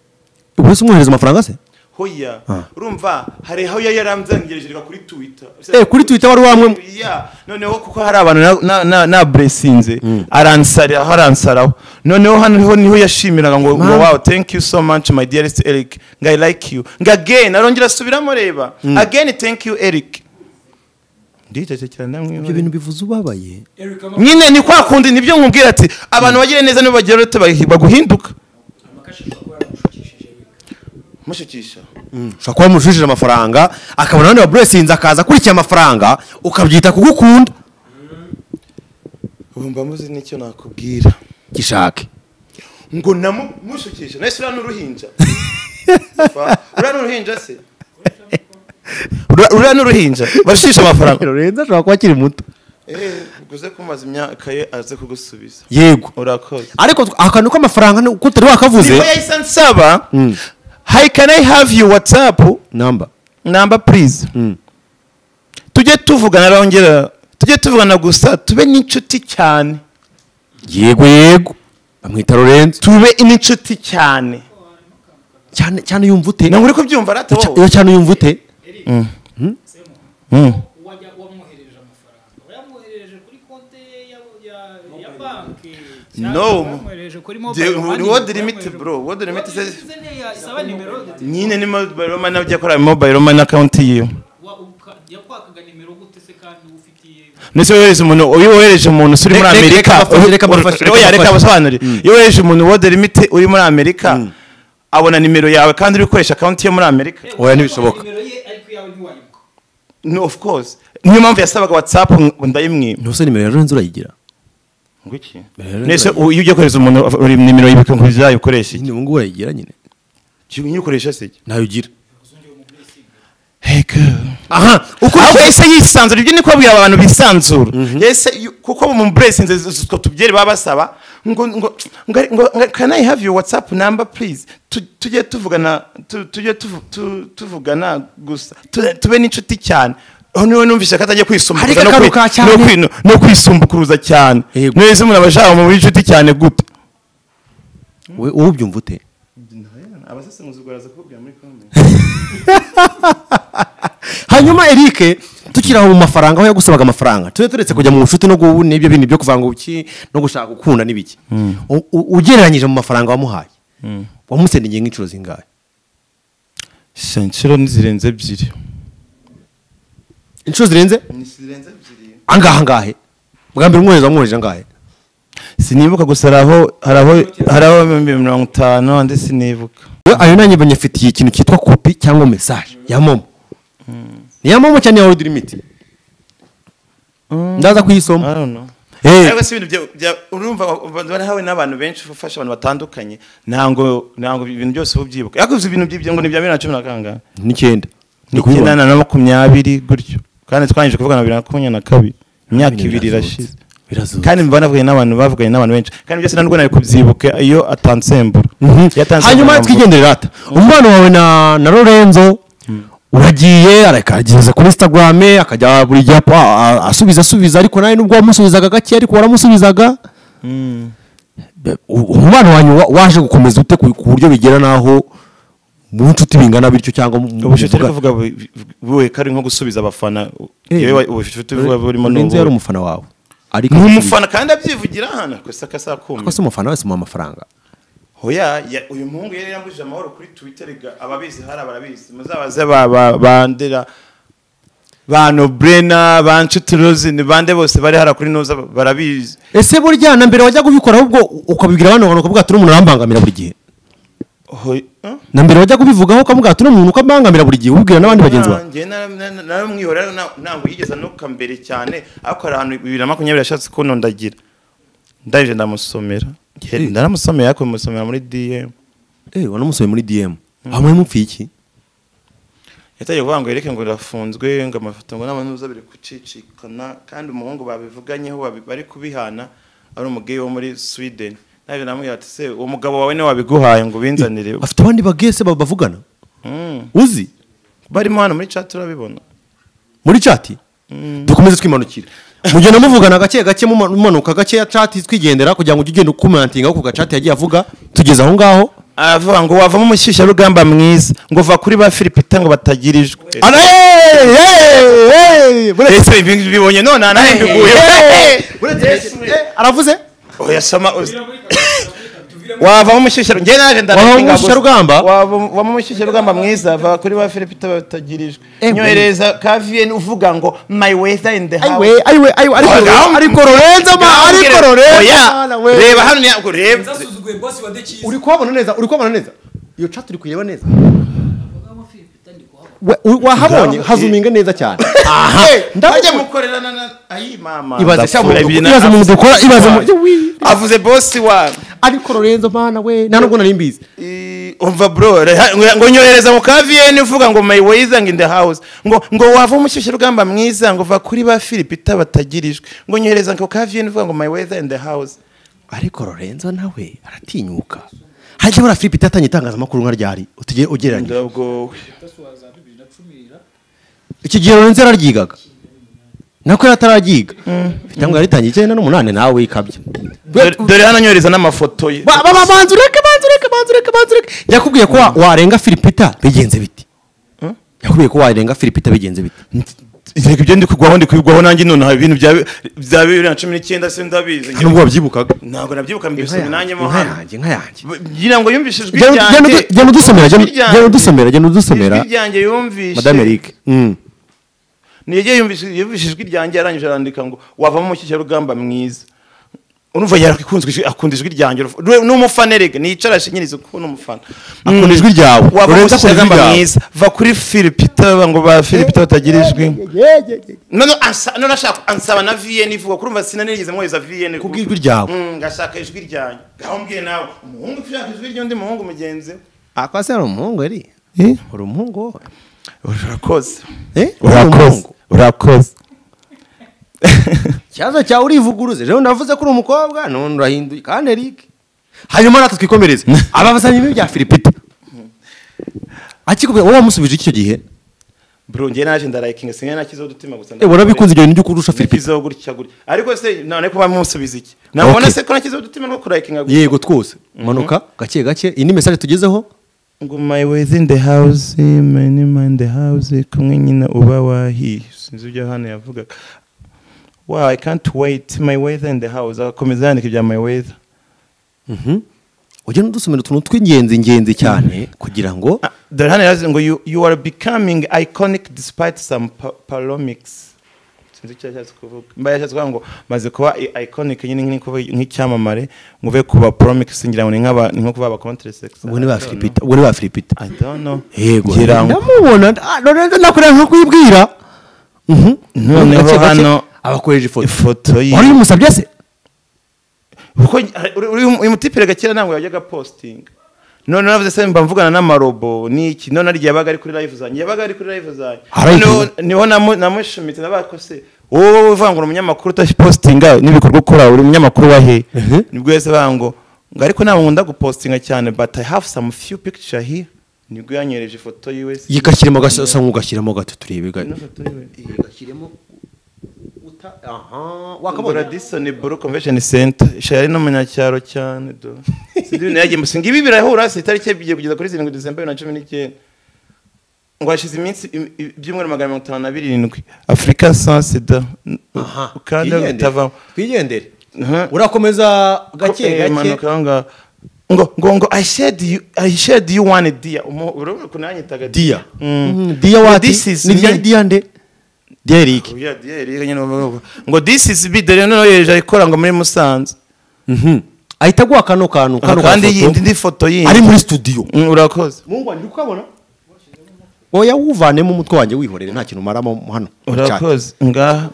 ubu se umwohereza amafaranga se hoya Ah. urumva hari aho yari yaramzengereje reka kuri twitter Eh, kuri Twitter wari wamwe- ya noneho kuko hari abantu na- na- na- naburesinze aransara aho aransaraho noneho hano niho niho yashimiraga ngo ngo Ma. wow thank you so much my dearest eric ngo i like you ngo again arongera asubiramo reba again thank you eric ndicaje cyane ibyo ndamwiho bintu bivuze ubabaye Eric ama- nyine ni kwa kundi nibyo nkubwira ati abantu bagire neza nibo bagira urute bagi- baguhinduka amakashisho kuba yaramushukishije Eric. mushukisha ushobora kuba wamushujije amafaranga akabona abandi baburesinze akaza akurikiye amafaranga ukabyita kugukunda ubu mba muzi n'icyo nakubwira gishake ngo namushukisha nahise uriya ni uruhinja Fa, uriya ni uruhinja se Uriya- uriya ni uruhinja bashukisha amafaranga lorenzo ashobora kuba akiri muto Eh, uguze kumaza imyaka ye aze kugusubiza yego urakoze ariko tw- akantu k'amafaranga ni- ko utari wakavuze niko yahise ansaba hi can i have you whatsapp namba namba please tujye tuvugana arongera tujye tuvugana gusa tube n'inshuti cyane yego yego bamwita lorenzo tube n'inshuti cyane cyane cyane yumva ute ntabwo uri kubyumva rata Cya- wowe iyo cyane yumva ute wajya wamwoherereje amafaranga wayamwoherereje kuri konte ye ya, ya, ya banki No. wamwoherereje kuri mobile Jye- money, word limit wamwohereje- bro word limit Word says- limit ni ya- isaba nimero de- nyine ni mobile money ujya akora mobile money account yiwe wa- uka- yakwakaga nimero gute se kandi ufitiye ndetse wohereza umuntu iyo wohereje umuntu uri muri Reka- reka- amerika reka abafashe, reka abafashe, reka oya reka abafashe. abasobanurire iyo wohereje umuntu word limit uri muri amerika abona nimero yawe kandi uri gukoresha account yo muri amerika oya ntibishoboka nimero ye ariko iyawe ntiwayibuka no of course niyo mpamvu yasabaga whatsapp ngo ndayimwima ntuse nimero ya lorenzo urayigira ngwiki Rero ndetse ndayibona. iyo ugiye kohereza umuntu uri nimero y'ibikwe ngo uzayo ukoreshe iki nyine ubu ngubu urayigira nyine nyine ukoresha se iki ntayo ugira hey girl aha ahubwo yahise yisanzura ibyo niko babwira abantu bisanzura yahise yu- kuko mu blessings utwo tubyeri baba basaba ngo ngo ngo ngo- ngo- can i have your whatsapp number please Tu- tujye tuvugana tu- tujye tuvu- tu- tuvugana gusa Tu- tube n'inshuti cyane aho niwe numvise ko atajya kwisumbukuruza no Hari kwi- gakaruka no cyane. kwi- no kwisumbukuruza cyane Yego. neza umuntu aba ashaka mu inshuti cyane gute we wowe ubyumva ute abasesenguzi baraza kubwira muri comment hanyuma eric tukiri aho mu mafaranga aho yagusabaga amafaranga tujye turetse kujya mu nshuti no guhu n'ibyo bintu byo kuvanga ubuki no gushaka gukunda n'ibiki U- u- ugereranyije mu mafaranga wamuhaye wamusendiye nk'inshuro zingahe inshuro zirenze ebyiri inshuro zirenze zirenze ebyiri angahe angahe bwa mbere umwohereza wamwohereje angahe sinibuka gusa hari aho hari aho hari aho ibihumbi mirongo itanu andi sinibuka we ayo nanjye banyafitiye ikintu cyitwa kopi cyangwa mesaje ya momo ni iya momo cyane ya worudi limiti ndaza kuyisoma Eh. ariko si ibintu bya- bya- urumva barahawe n'abantu benshi ufasha abantu batandukanye ntabwo ntabwo ibintu byose uba ubyibuka ariko ibyo bintu by'ibyo ngo ni ibya bibiri na cumi na kangahe n'icyenda ndi kubibona n'icyenda na makumyabiri gutyo kandi twangije kuvuga na bibiri na makumyabiri na kabiri imyaka ibiri irashize birazutse kandi mba navuganye n'abantu bavuganye n'abantu benshi kandi byose ntabwo nawe kubyibuka iyo atansembura Iyo atansembura hanyuma namuvuga. twigendere rata umubano wawe na na lorenzo uragiye akageza kuri instagram akajya buri gihe apa- a- asubiza asubiza ariko nawe nubwo wamusubizaga gake ariko waramusubizaga Be- u- umubano wanyu wa- waje gukomeza ute ku ku buryo bigera n'aho mu nshuti bingana bityo cyangwa mu- mu- ubucuti ari muvugana? kuvuga bu- buwe kari nko gusubiza abafana Eh, yewe ubucuti buba burimo ni Lorenzo yari ubu- umufana wawe ariko ni umufana kandi abyivugira hano kwese ko akazakuma se umufana wese umuha amafaranga hoya ya- uyu muhungu yari yambujije amahoro kuri twitter ga- ababizi hari abarabizi muzabaze ba- ba- bandera ba nobrena ba nshuti rozini bande bose bari hara kuri noza barabizi ese burya na mbere wajya kubikora ahubwo ukabibwira abandi bantu ukavuga ati uno muntu arambangamira buri gihe Hoya- Huh? na mbere wajya kubivugaho ukavuga ati uno muntu uko ambangamira buri gihe ubibwira n'abandi bagenzi bawe Nanjye nara- nara- naramwihorera na- ntabwo yigeze anuka mbere cyane ariko hari ahantu bibiri na makumyabiri yashatse kunondagira ndaje ndamusomera Ye- ndaramusomera ariko musomera muri dm eee wanamusohoye muri dm aho muri mupfi iki yatangiye kuvuga ngo yereke ngo irafunzwe ngo amafoto ngo n'amanuza biri gucicikana kandi umuhungu babivuganyeho babi- bari kubihana ari umugeyi wo muri sweden naje namubwira ati se uwo mugabo wawe niwe wabiguhaye ngo ubinzanire afite abandi bagese babavugana Mm. uzi barimo hano muri chat urabibona muri cati dukomeze twimanukira mugenda muvugana gake gake muma- mumanuka gake ya cati twigendera kugira ngo ujye ugenda ukomentinga ku gacati yagiye avuga tugeze aho ngaho aravuga ngo wavamo umushyushyarugamba mwiza ngo va kuri ba filipita ngo batagira ijwi Ara- hey, hey, hey, buretse- ese ibi ngibi bibonye none anahembiguye aravuze oya soma uzi- wavamo umushyushyarugamba njye naje Wavamo ndabona umushyushyarugamba? wavamo umushyushyarugamba mwiza va kuri ba filipita batagira ijwi Eh, nyohereza kaviyeni uvuga ngo my weather in the house ayiwe ayiwe ayiwe ariko ariko lorenzo ma ariko lorenzo Oya, reba hano ntabwo reba zasuzuguye bosi wa dekizi uri kubabona neza uri kubabona neza iyo cati uri kuyireba neza wahabonye hazuminga neza cyane aha bajya ndabona mukorerana na ayi mama ibaze cyangwa Ndapfura ibintu ibaze mu dukora ibaze mu avuze bosi wa ariko lorenzo mana we nta nubwo nari mbizi Eh, umva bro reha- ngo- ngo nyohereza mu ka vn uvuga ngo my wayizang in the house ngo ngo wava umushyushyu rugamba mwiza ngo va kuri ba filipita batagirijwe ngo nyohereza ngo ka vn uvuga ngo my wayizang in the house ariko lorenzo nawe aratinyuka hajya buriya filipe itatanye itangazamakuru nka ryari utugere ugereranyije ndabwo iki gihe lorenzo yararyigaga nako yari atararyiga cyangwa yaritangiye icyenda n'umunani nawe ikabya dore hano nyohereza n'amafoto ye Ba- ba- ba- banza ureke banza ureke banza ureke banza ureke yakubwiye ko wa- warenga filipita bigenze biti yakubwiye ko warenga filipita bigenze biti reka ibyo ndi kugwaho ndi kwigwaho nanjye nonaha ibintu bya- bya bibiri na cumi n'icyenda se ndabizi nta nubwo wabyibukaga ntabwo nabyibuka Inka mbisomye nanjye mo hano yanjye inka yanjye ngira ngo yumvishe ijwi Genda- genda udu- genda udusomera genda- Ijwi ryanjye. genda udusomera genda udusomera ijwi ryanjye yumvishe madame eric Mm. ntiyagiye yumvise yumvise ijwi ryanjye yarangije arandika ngo wavamo umushyushyarugamba mwiza urumva yarakunzwe ijwi- akunda ijwi ryanjye urumva- Ru- ni umufana erega niyicara ashinyiriza kuko ni umufana akunda ijwi ryawe wavamo Lorenzo akunda ijwi umushyushyarugamba ryawe mwiza va kuri filipita ngo ba filipita batagira ijwi none ansa- none ashaka ansaba na vn ivuga kurumva sinanigeze mwohereza vn Kubwo ijwi ryawe. Mm, ngashaka ijwi ryanjye ngaho mbwiye nawe umuhungu ushaka ijwi ry'undi muhungu mugenzi we akwasi ari umuhungu eri Eh? uri umuhungu wowe urakoze Eh? Uri umuhungu urakoze ikibazo cyawe urivuguruze rero navuze ko uri umukobwa none urahinduye kandi eric hanyuma natwe twikomereze ababazanye ibi bya filipita akikubwira wowe wamusubije iki icyo gihe bro njye naje ndarayikinga singe nakizeho udutima gusa Eh, warabikunze ibyo bintu byo kurusha filipita nikizeho gutya gutya ariko se none kuba musubiza iki nabona Okay. se ko nakizeho udutima two kurayikinga gutya yego twose manuka gake gake iyi ni mesaje tugezeho ngo my way is in the house my name in the house kumwe nyina uba wahi sinzi ibyo hano yavugaga wow i can't wait my weather in the house agakomeza yandika ibya my weather ugenda udusomera utuntu tw'ingenzi ingenzi cyane kugira ngo Ah, dore hano yaravuze ngo you, you are becoming iconic despite some pa palomics sinzi icyo yashatse kuvuga mba yashatse kuvuga ngo maze kuba i- iconic nyine nk'iri kuvuga nk'icyamamare nguve ku ba promics ngira ngo ni nk'aba ni nko kuba aba contrasex ubwo ni ba filipita ubwo ni ba filipita I don't know yego ngira ngo ndamubona ah, lorenzo nakorera nko kwibwira Mhm. Noneho Gake, gake, hano- abakoreje ifoto ifoto ye wari umusabye se kuko uri- uri- uyu mutipire gakera ntabwo yajyaga posting none navuze se mba mvugana n'amarobo niki none ari igihe yabaga ari kuri live zanjye yabaga ari kuri live zanjye Arayikunda. Noneho- niho namu- namushumitse nabaga ko se wowe wowe uvangura umunyamakuru utapostinga n'ibikorwa ukora uri umunyamakuru wa he nibwo yahise avuga ngo ngo ariko ntabwo nkunda gupostinga cyane but i have some few picture here nibwo yanyereje ifoto yiwe se yikashyiremo gasa nk'ugashyiramo gato turebe ga ifoto yiwe gashyiremo uta aha Ngura Radisson Blue Convention Center shari n'umunyacyaro cyane do. Sindi nagiye musinga ibi birahura se itariki bigiye kugeza kuri 7 December 2019. Ngo hashize iminsi im- i- ibyumweru magana mirongo itanu na birindwi Africa sans sida ukanda utavamo twigendere Mhm. urakomeza Eh, manuka aho ngaho. ngo ngo ngo I shared you I shared you one dia umu urabona ukuntu yanyitaga dia Mm. Mhm, dia wati This is ni dia me. dia nde dia eric Oya, dia iri nyine bavuga. ngo this is be dore noneho yeje ikora ngo muri Musanze Mhm. ahita aguha kano kantu kano kandi gafoto, yindi ndi foto ari yindi muri studio Mm, urakoze mungu wanjye ukabona oya wuvanemo umutwe wanjye wihorere nta kintu umaramo hano urakoze ngaha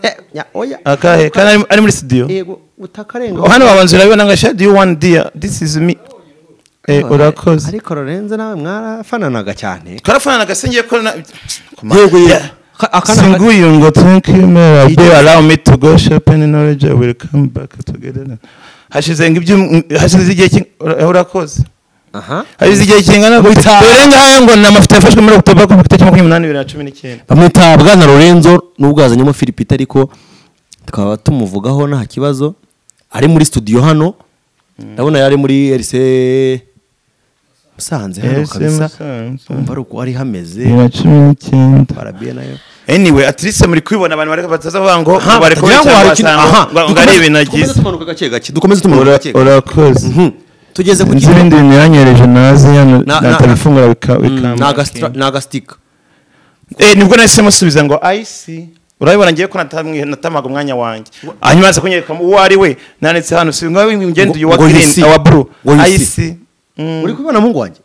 Eh, nya- oya akahe kandi ari- ari muri studio yego utakarenga hano babanza urabibona ngo shadi you one dear this is me eh urakoze ariko lorenzo nawe mwarafananaga cyane twarafana agasenge ko na yego yego singuye ngo thank you mera do allow me to go shopping in knowledge I will come back together hashize ngo ibyo hashize igihe ki- ura- urakoze aha hashize igihe kingana Wita- dore ngaha ngo ni amafoto yafashwe muri okutoba ku matariki makumyabiri n'umunani bibiri na cumi n'icyenda bamwita bwana lorenzo n'ubwo yazanyemo philipite ariko tukaba tumuvugaho nta kibazo ari muri studio hano ndabona yari muri erise musanze hano RC kabisa Musanze. umva ari uko ari hameze bibiri na cumi n'icyenda parabiye nayo anyway at least muri kubibona abantu bareka bataza kuvuga ngo aha bareka batagira ngo hari ikintu- aha, ngo ari ibintu dukomeze- agize dukomeze tumanuka gake gake dukomeze tumanuka gake gake urakoze Mhm. tugeze ku nzi kintu ibindi bintu yanyereje nazi hano Na- na- natabifungura bika- Mm, ni bikamba agastra- ni agastika Eh, nibwo nahise musubiza ngo ayisi urabibona ngiye ko natamwe- natamaga umwanya wanjye hanyuma aza kunyereka uwo ari we nanditse hano si ngo ngende uyu wa Ngo- ngo you green see. awa blue Ngo you see. ayisi Mm. uri kubibona mungu wanjye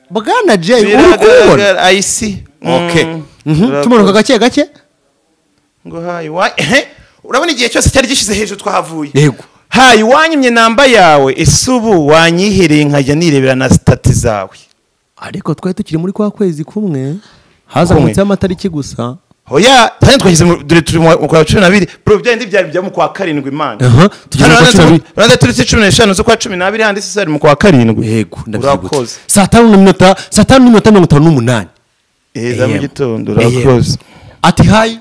bwana jay uri kubibona biragaragara ayisi okay Mhm, tumanuka gake gake ngo hayi wa ehe urabona igihe cyose cyari gishize hejuru twahavuye Yego. hayi wanyimye namba yawe ese ubu wanyihiriye nkajya nirebera na sitati zawe ariko twari tukiri muri kwa kwezi kumwe hazamutseho amatariki gusa hoya hano twashyize mu- dore turi mu kwa cumi n'abiri bro byari byari bya mu kwa karindwi imana Aha, tugeze mu kwa cumi n'abiri. urabona tariki cumi n'eshanu z'ukwa cumi n'abiri handitse sari mu kwa karindwi yego ndabyibutse Urakoze. saa tanu n'iminota saa tanu n'iminota mirongo itanu n'umunani Eh, za mu AM. gitondo AM. urakoze ati hayi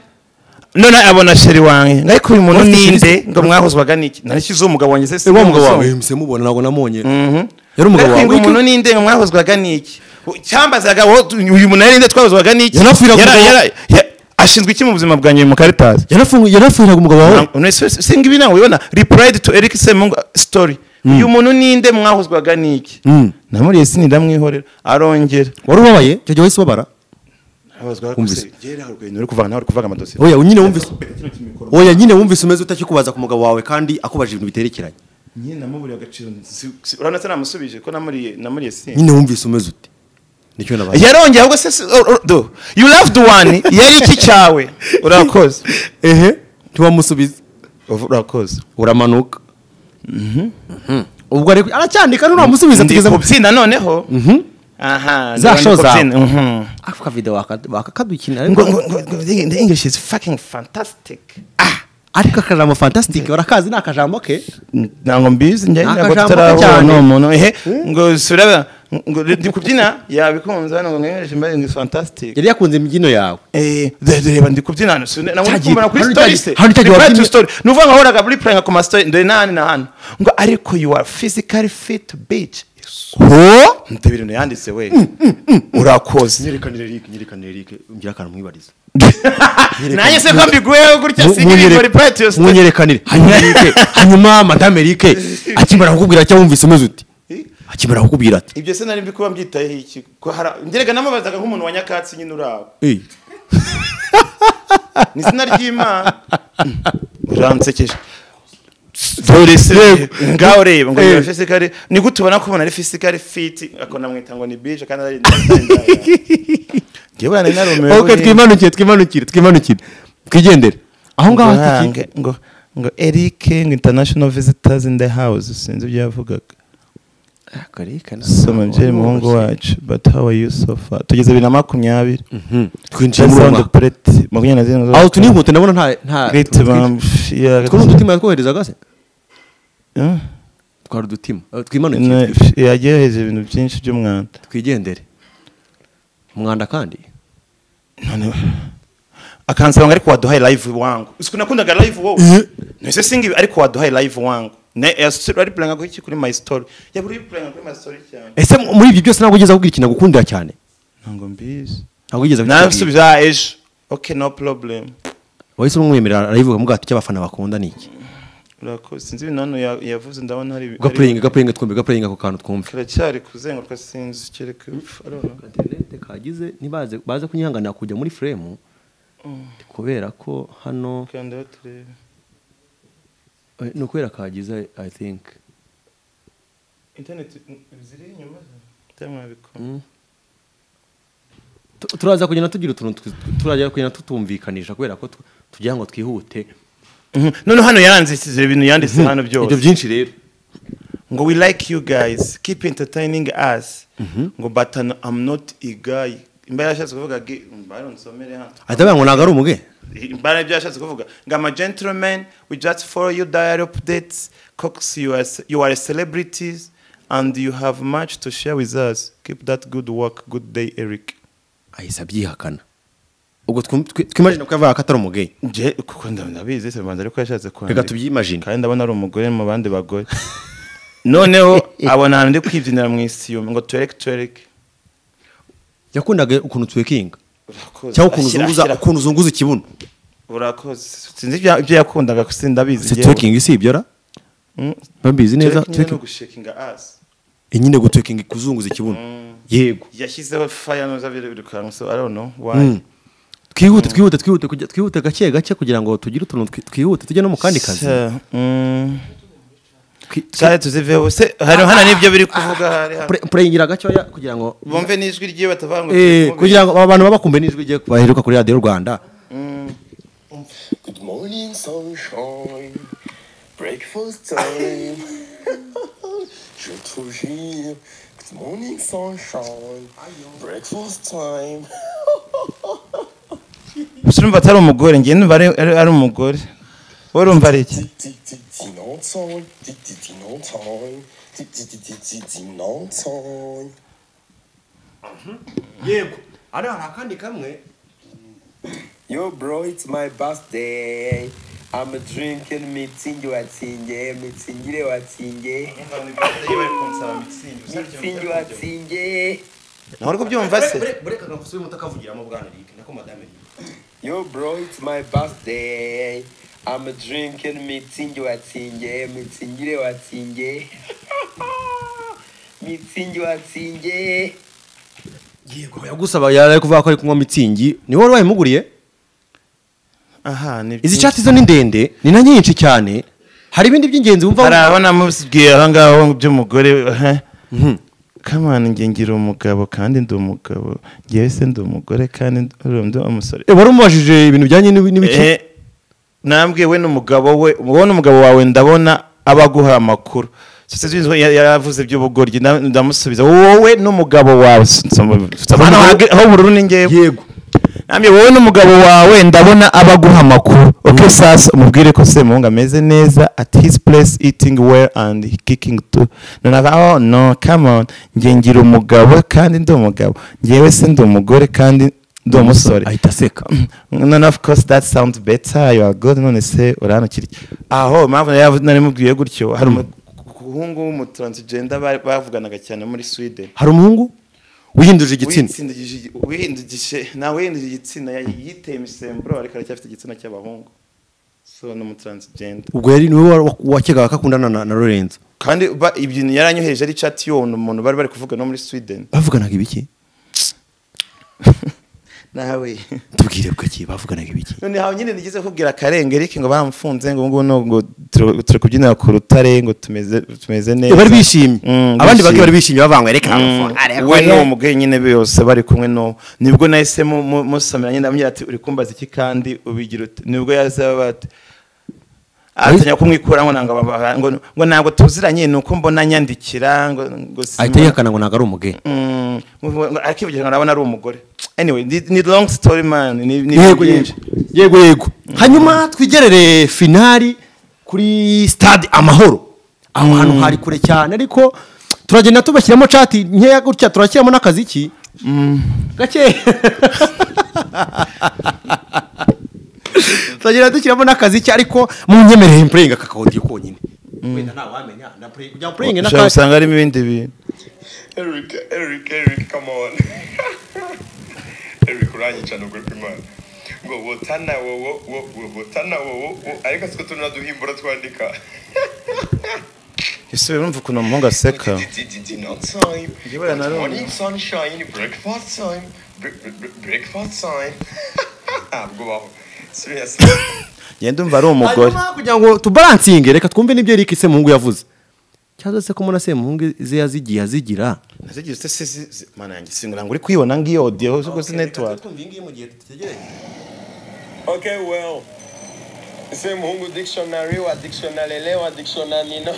none abona sheri wanjye ariko uyu muntu Ufite ninde ikirezi- ngo mwahozwaga n'iki ntarishyize umugabo wanjye se si wa mugabo umuzungu. wawe mse mubona ntabwo namubonye Mhm. yari umugabo ariko ngo wawe umuntu ninde ngo mwahozwaga n'iki U- cyambazaga wo- uyu muntu nari nde twahozwaga n'iki Yanapfiraga Yara- umugabo- yara- ya- ashinzwe iki mu buzima bwanjye mu karitasi Yanafungu- yanafungaga umugabo wawe Ntabwo- none se- se- singa ibi nawe ubona repurayidi tu erike semungu sitori uyu muntu ninde mwahozwaga n'iki Mm. namuriye sini ndamwihorera arongera wari ubabaye icyo gihe wahise ubabara abazwaga Wumvise. uri kuvaga nawe uri kuvaga amadosiye oya nyine wumvise oya nyine wumvise umeze utakikubaza ku mugabo wawe kandi akubaje ibintu biterekeranye nyine namuburiye agaciro si- si- urabona se namusubije ko namuriye namuriye sini nyine wumvise umeze ute nicyo nabaye yarongeye ahubwo se si- oh, oh, do you loved one yari iki cyawe urakoze ehe ntiwamusubiza urakoze uramanuka ubwo ari aracyandika nuramusubiza ndi tugeze mu kubyina noneho aha Za ndabona show ndi kubyina, zawe. mhm. aka video waka- wakakadukina ngo ariko ngo- ngo- ngo- the the english is fucking fantastic ariko akajambo fantastic urakazi ni akajambo ke ntabwo mbizi njye Ni ntabwo akajambo tutarahura cyane. n'uwo muntu ehe ngo suraba ngo ndi kubyina yabikunze hano ngo english mbaye ngo is fantastic yari yakunze imbyino yawe Eh, dore- dore reba ndi kubyina hano sine nabwo Cyagiye- kumbona kuri hano story cyagiye- se hano cyagiye reply to wabyinnye- story ni uvuga ngo wahoraga muri playing ku ma story dore na hano na hano ngo ariko you are physically fit bitch ho ndebe ibintu yanditse we urakoze nyerikane eric nyerikane eric ngira akantu mwibariza nanjye se ko mbiguyeho gutya singiringo reply to your story munyerekanire hanyuma eric hanyuma madame eric akimara kukubwira cyo wumvise umeze ute akimara kukubwira ati ibyo se nari mbikuba mbyitayeho iki ko hara ngerega namubazaga nk'umuntu wa nyakatsi nyine uri aho "Ey, ni izina ry'imana uransekeje dore se ngaho ureba ngo ni fisikari ni gute ubona ko umuntu ari fisikari fiti akona mwita ngo ni bije kandi ari ngewe nari narumiwe ok twimanukire twimanukire twimanukire twigendere aho ngaho hafite iki? ngo ngo erike ngo international visitors in the house sinzi ibyo yavugaga soma mubyeyi muhungu wacu but how are you so far tugeze bibiri na makumyabiri Mhm. twinjiye mu jason rwanda dupreti makumyabiri na zirindwi aho tuni inkoto ndabona nta nta great bambi twari udutima yatwoherezaga se twari udutima Eh, twimanukire yagiye hejuru ibintu byinshi by'umwanda twigendere umwanda kandi None- akansaba ngo ariko waduhaye live wangu usiku nakundaga live wowe nise singibi ariko waduhaye live wangu ne yasuri ari playing kuri kuri my story ya buri playing kuri my story cyane ese mu- muri ibyo byose ntabwo ugeze akubwira ikintu agukundira cyane ntango mbizi ntabwo ugeze nasubiza ejo okay no problem wahise umwemerera arayivuga mu bwato cy'abafana bakunda ni iki urakoze sinzi ibintu hano ya- yavuze ndabona hari gapureyinga gapureyinga twumve gapureyinga ako kantu twumve karacyari kuzenguruka sinzi kereka ipfa arona interinete kagize ntibaze baze kunyihanganira kujya muri furemu kubera ko hano kandi baturebe eh, ni ukubera kagize i think internet mm, ziri inyuma byamwabikora Tu- turaza kugenda tugira utuntu twi- turaza kugenda tutumvikanisha kubera ko tu- tugira ngo twihute none hano yaranditse ibintu yanditse hano ibyo byose byinshi rero ngo we like you guys keep entertaining us ngo but I'm- i'm not a guy imbara yashatse kuvuga gi- mba rero nsomere hano ahita avuga ngo ntabwo ari umugeni imbara ibyo yashatse kuvuga ngo ama gentleman we just follow you diary updates cox you are, you are celebrities and you have much to share with us keep that good work good day eric ahise abyihakana ubwo twum- twi- twimagine ko yavuga ko atari umugeyi nje kuko nda- ndabizi se banza ariko yashatse reka kwandika tubyimagine kandi ndabona ari umugore mu bandi bagore noneho abona ahantu ndi kwibyinira mu isiyumu ngo tuwereke tuwereke yakundaga ukuntu twekinga cyangwa Ashyira- ukuntu uzunguza ashyira- ukuntu uzunguza ikibuno urakoze sinzi ibya- ibyo yakundaga sindabizi se yewe. twekinga si ibyo ra Mm. babizi neza Twereke nyine no twekinga gushakinga asi nyine gutwekinga kuzunguza ikibuno yego yashyizeho faya nuza birukanka so i don't know Mm. why twihute twihute twihute kujya- twihute gake gake kugira ngo tugire utuntu twi- twihute tujye no mu kandi kazi Se, mm, Twi- twari tuziveho se hano hano nibyo biri kuvuga hari hano Pre- pureyingira gakeya kugira ngo bumve n'ijwi ry'iyo batavuga ngo Eh, tumukumire. kugira ngo abantu babakumbe n'ijwi rye baheruka kuri radiyo rwanda Good morning, sunshine. Breakfast time. Je te jure. Good morning, sunshine. Breakfast time. gusa urumva atari umugore ngewe numva ari- ari ari umugore wowe urumva ari iki Tic tic tic non time. Tic tic tic non time. Tic tic tic tic tic tic non time. yego ari hari akandi kamwe Yo bro, it's my birthday. I'm drinking mitsingi watsinge, mitsingire watsinge, mitsingi watsinge. ntawari kubyumva se bureka gasubire muto kavugiramo bwana rike nako madame Yo bro, it's my birthday. I'm drinking mitsingi watsinge, mitsingire watsinge. mitsingi watsinge. yego yagusaba yari ari kuvuga ko ari kunywa mitsingi ni wowe wayimuguriye aha ni izi cati zo ni ndende ni na nyinshi cyane hari ibindi hari by'ingenzi wumva aho namubwiye aho ngaho by'umugore aha. kamana nge ngira umugabo kandi ndi umugabo ngewe se ndi umugore kandi ndi- urumva ndi umusore Eh, wari umubajije ibintu bijyanye n'ibi- n'ibiki Eh, nambwiye we n'umugabo we wowe n'umugabo wawe ndabona aba aguha amakuru Sasa sinzi we yari yaravuze iby'ubugoryi na- ndamusubiza wowe n'umugabo wawe nsoma- nsoma- Hano aho- aho ubururu ni ngewe yego nambye wowe n'umugabo wawe ndabona aba aguha amakuru okay sasa umubwire ko semuhungu ameze neza at his place eating well and kicking too nonaga oh no come on nge ngira umugabo kandi ndi umugabo ngewe se ndi umugore kandi ndi umusore ahita aseka none of course that sounds better you are good none se urano kiri aho mpamvu nari- nari mubwiye gutyo hari umuhungu w'umutransgender bari- bavuganaga cyane muri Sweden hari umuhungu wihindurije igitsina Witsindagije- wihindugije nta wihinduje igitsina ya- yiteye imisemburo ariko aracyafite igitsina cy'abahungu so ni umutransgender ubwo yari niwe wa- wakegaga ko akundana na na lorenzo kandi ba- ibintu yaranyohereje ari chat y'uwo muntu bari bari kuvuga no muri Sweden bavuganaga ibiki nawe tubwire bwaki bavuganaga ibiki none hawe nyine nigeze kubwira karengeri ngo baramufunze ngo ngubu no ngo turi- turi kubyinira ku rutare ngo tumeze tumeze neza bari bishimye Mm, abandi bake bishimye. bari bishimye bavangwa reka Mm, ariko we n'uwo mugore nyine bose bari kumwe n'uwo nibwo nahise mu- mu- musomeranye ndamubwira ati uri kumbaza iki kandi ubigira ute nibwo yazaba ati atanya kumwikuramo ntabwo baba- ngo ngo ntabwo tuziranye ni uko mbona nyandikira ngo ngo si- ahita yihakana ngo ntabwo ari umugeyi Mm, ngo- ngo akivugira ngo nabona ari umugore anyway ni, ni long story man ni, ni yego byinshi. yego yego yego hanyuma twigerere finali kuri stade amahoro aho hantu hari kure cyane ariko turagenda tubashyiramo cati nkeya gutya turashyiramo n'akaziki gake turagenda dushyiramo n'akaziki ariko mu nyemereye mpurenga kakawodiyo konyine wenda ntawamenya kugira ngo mpurenga ushobora gusanga harimo ibindi bintu Eric, Eric, Eric, come on. Eric uranyica nubwo uri kumwana. Ngo botana wowo, wo- wo- botana wowo, wo- ariko siko tuna duhimbura twandika. ese urumva ukuntu umuhungu aseka Dinner time. Igihugu na Good Roma. morning sunshine, breakfast time. Bre- bre- bre- Breakfast time. Ntabwo baho. Serious. ngenda umva ari umugore hanyuma kugira ngo tubaransinge reka twumve n'ibyo Eric Semuhungu yavuze cyangwa se ko mbona Semuhungu ze yazigiye azigira nazigiye se se se mana yanjye singira ngo uri kwibona ngiyo audio zo kuri network Okay, well. Ese muhungu dictionary wa dictionary le wa dictionary nino.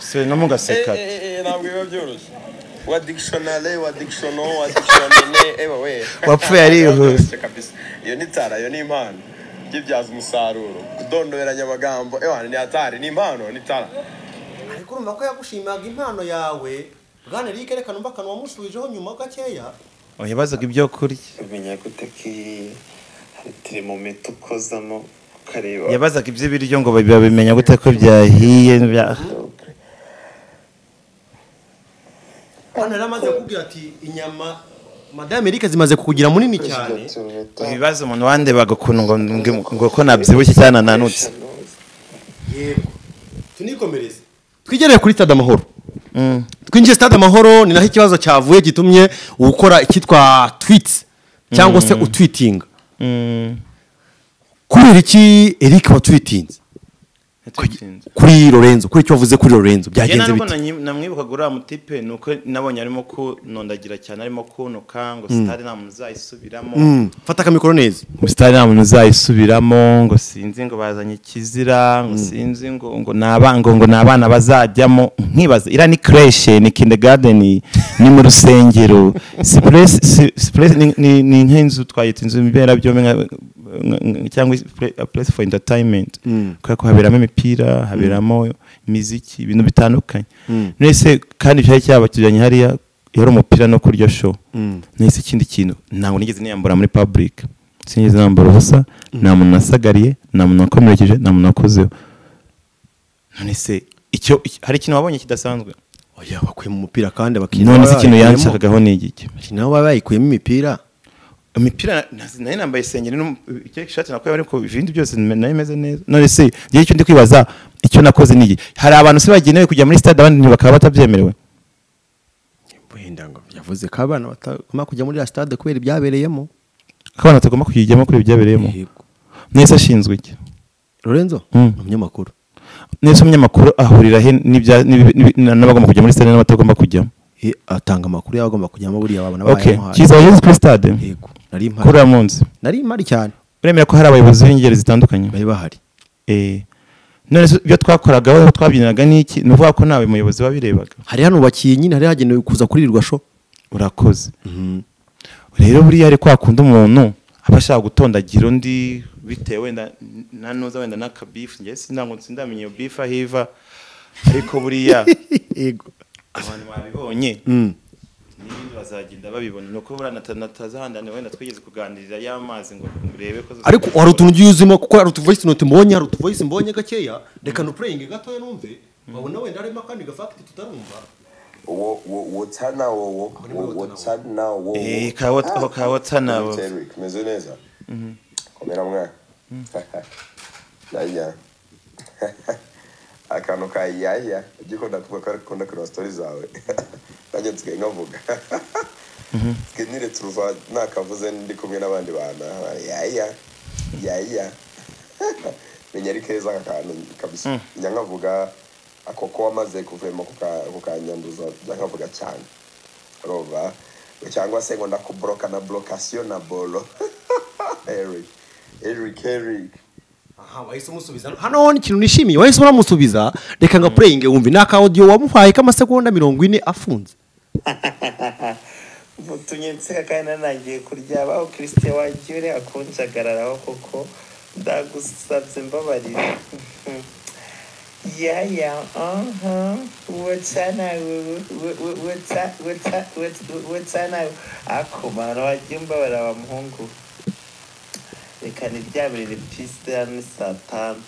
se no mugaseka Eh, eh, eh, eh, ntabwo biba byoroshye wa dictionary wa dictionary wa dictionary ewa we Wapfuye arihuse. Byoroshye kabisa. iyo ni tara iyo ni impano byibyaza umusaruro kudondoberanya amagambo ewa ni atari ni impano ni tara ariko urumva ko yagushimaga impano yawe bwana eric reka numva akantu wamusubijeho nyuma gakeya yabazaga ibyo kurya umenya gute ko iyi hari termometero ukozamo ukareba yabazaga iby'ibiryo ngo babimenya gute ko byahiye bya- hano yari amaze kukubwira ati inyama madame eric zimaze kukugira munini cyane ibibazo umuntu wandebaga ukuntu ngo- ngo- ngo ko nabyibushye cyane nanutse yego tunikomereze twigereye kuri stade amahoro twinjiye stade amahoro ni naho ikibazo cyavuye gitumye ukora icyitwa twitsi cyangwa se utwitinga kubera iki eric watwitinze kuri lorenzo kuri icyo wavuze kuri lorenzo njye byagenze ntabwo bite namwibukaga uriya mutipe ni uko nabonye arimo kunondagira cyane arimo kuntuka ngo sitade nta muntu uzayisubiramo Mm, fata akamikoro neza sitari nta muntu uzayisubiramo ngo sinzi ngo bazanye ikizira ngo sinzi ngo ngo ni abana ngo ngo ni abana bazajyamo nkibaza iriya ni kireshe ni kindegadeni ni mu rusengero sipuresi si- sipuresi ni- ni- ni nk'inzu twayita inzu mberabyombi nka- nka- nka- cyangwa puresi foru intayitayimenti kubera ko haberamo imipira haberamo imiziki ibintu bitandukanye mwese kandi cyari cyabatujyanye hariya yari umupira no kurya show nahise ikindi kintu ntabwo nigeze niyambura muri public sinigeze nambara ubusa nta muntu nasagariye nta muntu wakomerekeje nta muntu wakozeho none se icyo iki- hari ikintu wabonye kidasanzwe oya bakuyemo umupira kandi bakina none se ikintu yanshakagaho ni igiki bakina nabo bayikuyemo imipira imipira nazi- nayo nambaye isengeri n'um- icyo ishati nakuye ariko ibindi byose nime- nayo imeze neza none se igihe cyo ndi kwibaza icyo nakoze ni iki hari abantu se bagenewe kujya muri stade abandi bakaba batabyemerewe wenda ngo yavuze ko abana batagomba kujya muri ya stade kubera ibyabereyemo ko abantu batagomba kuyijyamo kuri ibi byabereyemo Yego. nese ashinzwe iki lorenzo Mm. ni umunyamakuru nese umunyamakuru ahurira he n'ibya- n'ibi- n'ibi- n'abagomba kujya muri stade n'abatagomba kujyamo Eh, atanga amakuru y'abagomba kujyamo buriya babona okay bayamuhaye. kiza yageze kuri stade yego nari impari kuri munsi nari impari cyane uremera ko hari abayobozi b'ingeri zitandukanye bari bahari Eh, none se ibyo twakoragaho aho twabyinaga n'iki ni ukuvuga ko ntawe muyobozi wabirebaga hari hano bakiye nyine hari hagenewe kuza kurirwa sho urakoze rero buriya ari kwa kundi umuntu aba ashaka gutondagira undi bitewe wenda na nuza wenda n'akabifu njye sindango sindamenya iyo bifu aho iva ariko buriya yego abantu babibonye Mm. n'ibindi bazagenda babibona ni uko buriya nata- natazahandane wenda twigeze kuganirira y'amazi ngo urebe ko ariko hari utuntu ugiye uzimo kuko hari utuvoyisi noti mbonye hari utuvoyisi mbonye gakeya reka nupureyinge gatoya numve babona wenda harimo akandi gafakiti tutarumva wo wo wotana wowo wo wotana wowo Eh, ka wot- aho ka wotana wowo. kimeze neza komera mwana yaya akantu ka yaya igiko ndakuvuga ko ariko ndakora story zawe nanjye nsigaye nkavuga twinyire turuva nakavuze ndi kumwe n'abandi bantu yaya yaya menya ari keza aka kantu kabisa njya nkavuga ako ko wamaze kuvemo kuka- kukanyanduza njya nkavuga cyane urumva cyangwa se ngo ndakuboroka na borokasiyo na boro eric eric eric aha wahise umusubiza hano wowe ikintu nishimiye wahise uramusubiza reka nga pureyinge wumve ni aka audio wamuhaye k'amasegonda mirongo ine afunze mutumye nseka kandi nanagiye kuryaba aho kirisite wagiye uriya kunshagararaho koko ndagusabye mbabarira yaya aha wotanawe wotanawe akomano wagiye mbabarira wa muhungu reka niryamire pisite hano saa tanu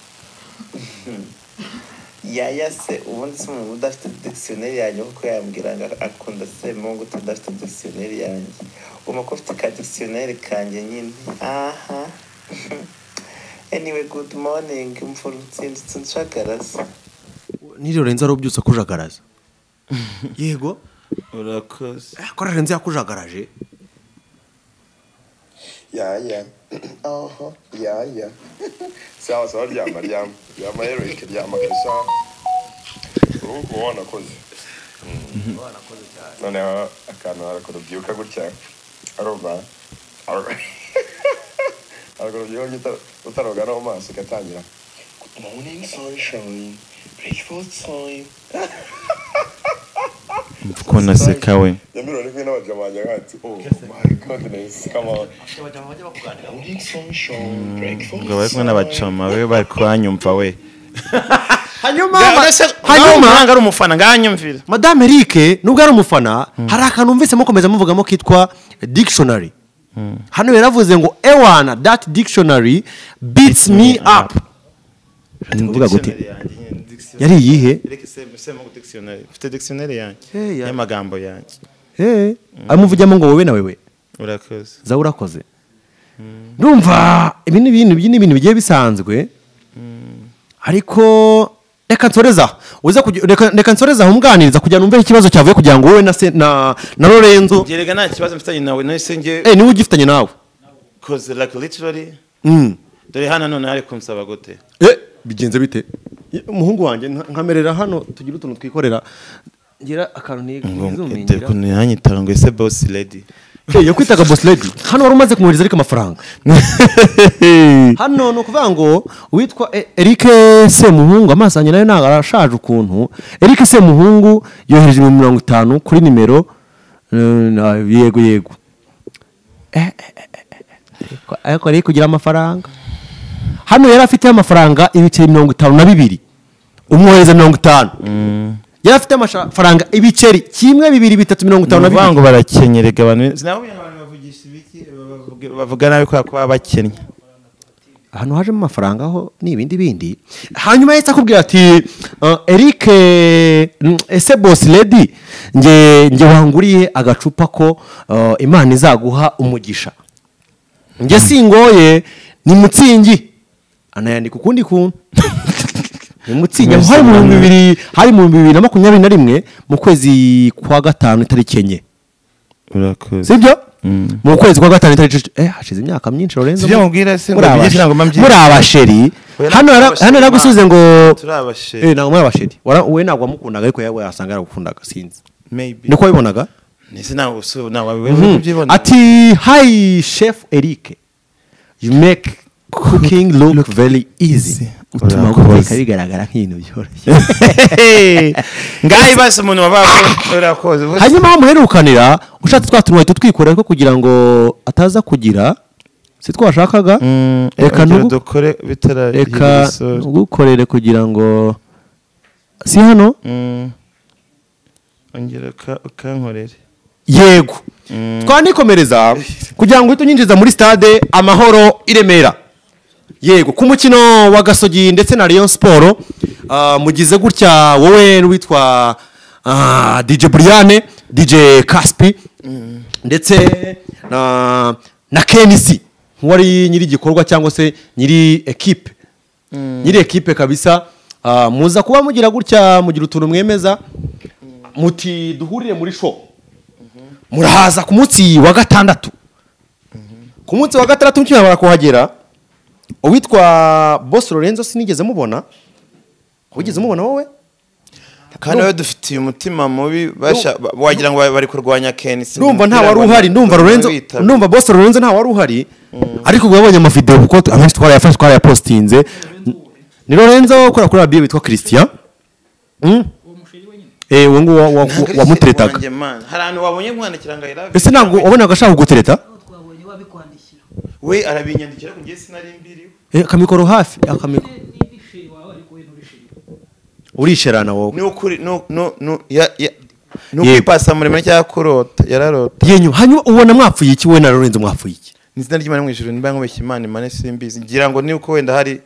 yaya se ubundi se umuntu udafite dictionnaire yanjye kuko yambwira ngo akunda semungu tudafite dictionnaire yanjye ubona ko ufite ka dictionnaire kanjye nyine aha anyway good morning mvura utsinditse unshagaraza ni lorenzo arobyutse akujagaraza yego urakoze Eh, ko lorenzo yakujagaraje yaya oho yaya sawa sawa ryama ryama ryama eric ryama kabisa ubu uba wanakoze noneho akantu harakurubyuka gutya arumva harakurubyuka utaroga no mu maso ugatangira good morning sunshine breakfast time mvuko naseka we yamiro ari kumwe n'abaja banjye nkati oh my goodness come on morning sunshine breakfast ubwo bari kumwe n'abacama be bari kuhanyumva we hanyuma Nga- uretse- ngaho hanyuma umuranga ari umufana nganyumvira madame eric nubwo ari umufana hari akantu mvise mukomeza muvugamo kitwa dictionary hano yaravuze ngo ewana that dictionary beats me up ndavuga gute yari iyihe mfite dictionnaire yanjye Hey, ya- y'amagambo yanjye Eh, amuvugamo ngo wowe na wewe urakoze za urakoze ndumva ibi ni ibintu ibi ni ibintu bigiye bisanzwe ariko reka nsoreze aho uze kujya- reka- reka nsoreze aho umwunganiriza kugira ngo numve ikibazo cyavuye kugira ngo wowe na se na na lorenzo gerega nta kibazo mfitanye nawe nahise njye eh niwe ugifitanye nawe cause like literally Mm. dore hano none hari kunsaba gute eh bigenze bite Ye, umuhungu wanjye nka- nkamerera hano tugira utuntu twikorera ngira akantu nizumenyera yanyitara ngo ese boss lady yakwitaga boss lady hano wari umaze kumwohereza ariko amafaranga hano ni ukuvuga ngo uwitwa E- Eric Semuhungu amaso yanjye nayo ntabwo arashaje ukuntu Eric Semuhungu yohereje ibihumbi mirongo itanu kuri nimero eh, na- yego yego Eh, eh, eh, eh, eh, ariko ari kugira amafaranga hano yari afite amafaranga ibiceri mirongo itanu na bibiri umwohereza mirongo itanu yari afite amafaranga ibiceri kimwe bibiri bitatu mirongo itanu na uvuga bibiri ngo barakenyerega abantu sinabo abantu bavugisha ibiki bavuga- bavuga nabi kubera ko baba bakennye ahantu hajemo amafaranga ho ni ibindi bindi hanyuma yahise akubwira ati "Ah, eric eh, mm, ese bosi ledi nge nge wanguriye agacupa ko ah, imana izaguha umugisha nge singoye ni mutsingi anayandika ukundi kuntu ni mutsingi aho hari mu bihumbi bibiri hari mu bihumbi bibiri na makumyabiri na rimwe mu kwezi kwa gatanu itariki enye urakoze sibyo mu kwezi kwa gatanu itariki eh hashize imyaka myinshi Lorenzo Sibyo nkubwira se ngo muri mbyigishe abashe- ntabwo mba mbyigisha. muri abasheri Oya, hano ntabwo yara- abasheri, hano yaragusubize ngo turi abasheri. Eh, ntabwo muri abasheri Wara- wowe ntabwo wamukundaga ariko yawe yasanga yaragukundaga sinzi maybe niko wabibonaga nese nawe usu nawe wewe ubyibona ati hi chef eric you make cooking look, very easy utuma Urakoze. guteka bigaragara nk'ibintu byoroshye ngaho ibaza umuntu wabaye urakoze hanyuma aho muherukanira ushatse twa tuntu wahita utwikora ariko kugira ngo ataza kugira si twashakaga reka nubu dukore bitaragira reka isura. ugukorere kugira ngo si hano Mm. ongera uka- ukankorere yego twanikomereza kugira ngo uhite unyinjiza muri stade amahoro i remera yego ku mukino wa gasogi ndetse na Rayon siporo mugize gutya wowe n'uwitwa ah, dj buriyane dj caspi ndetse na na kenisi nk'uwari nyiri igikorwa cyangwa se nyiri ekipe nyiri ekipe kabisa Ah, muza kuba mugira gutya mugira utuntu mwemeza muti duhurire muri show murahaza ku munsi wa gatandatu ku munsi wa gatandatu mukimara kuhagera uwitwa boss lorenzo sinigeze mubona wigeze mubona wowe kandi wowe dufitiye umutima mubi basha ba- wagira ngo ba- bari kurwanya kenisi ndumva nta wari uhari ndumva lorenzo ndumva boss lorenzo nta wari uhari ariko ubwo yabonye amavideo kuko tu- amenshi twarayafashe twarayapostinze ni lorenzo ukora kuri radiyo witwa christian Mm? Eh, uwo nguwo wa- wa- wamuteretaga hari ahantu wabonye mwandikira ngo ayirabe ese ntabwo wabonaga ashaka kugutereta twabonye babikwandikira we arabinyandikira ku gihe sinari mbiriwe Eh, akamikoro hafi akamikoro niba isheri wawe ariko we nturisheri urisherana wowe ni ukuri no no no ya ya ni Yego. ukwipasa muremure cyangwa kurota yararota yenyuma hanyuma ubona mwapfuye iki we na lorenzo mwapfuye iki ni izina ry'imana mu ijuru nimba nkubeshya imana imana simbizi ngira ngo ni uko wenda hari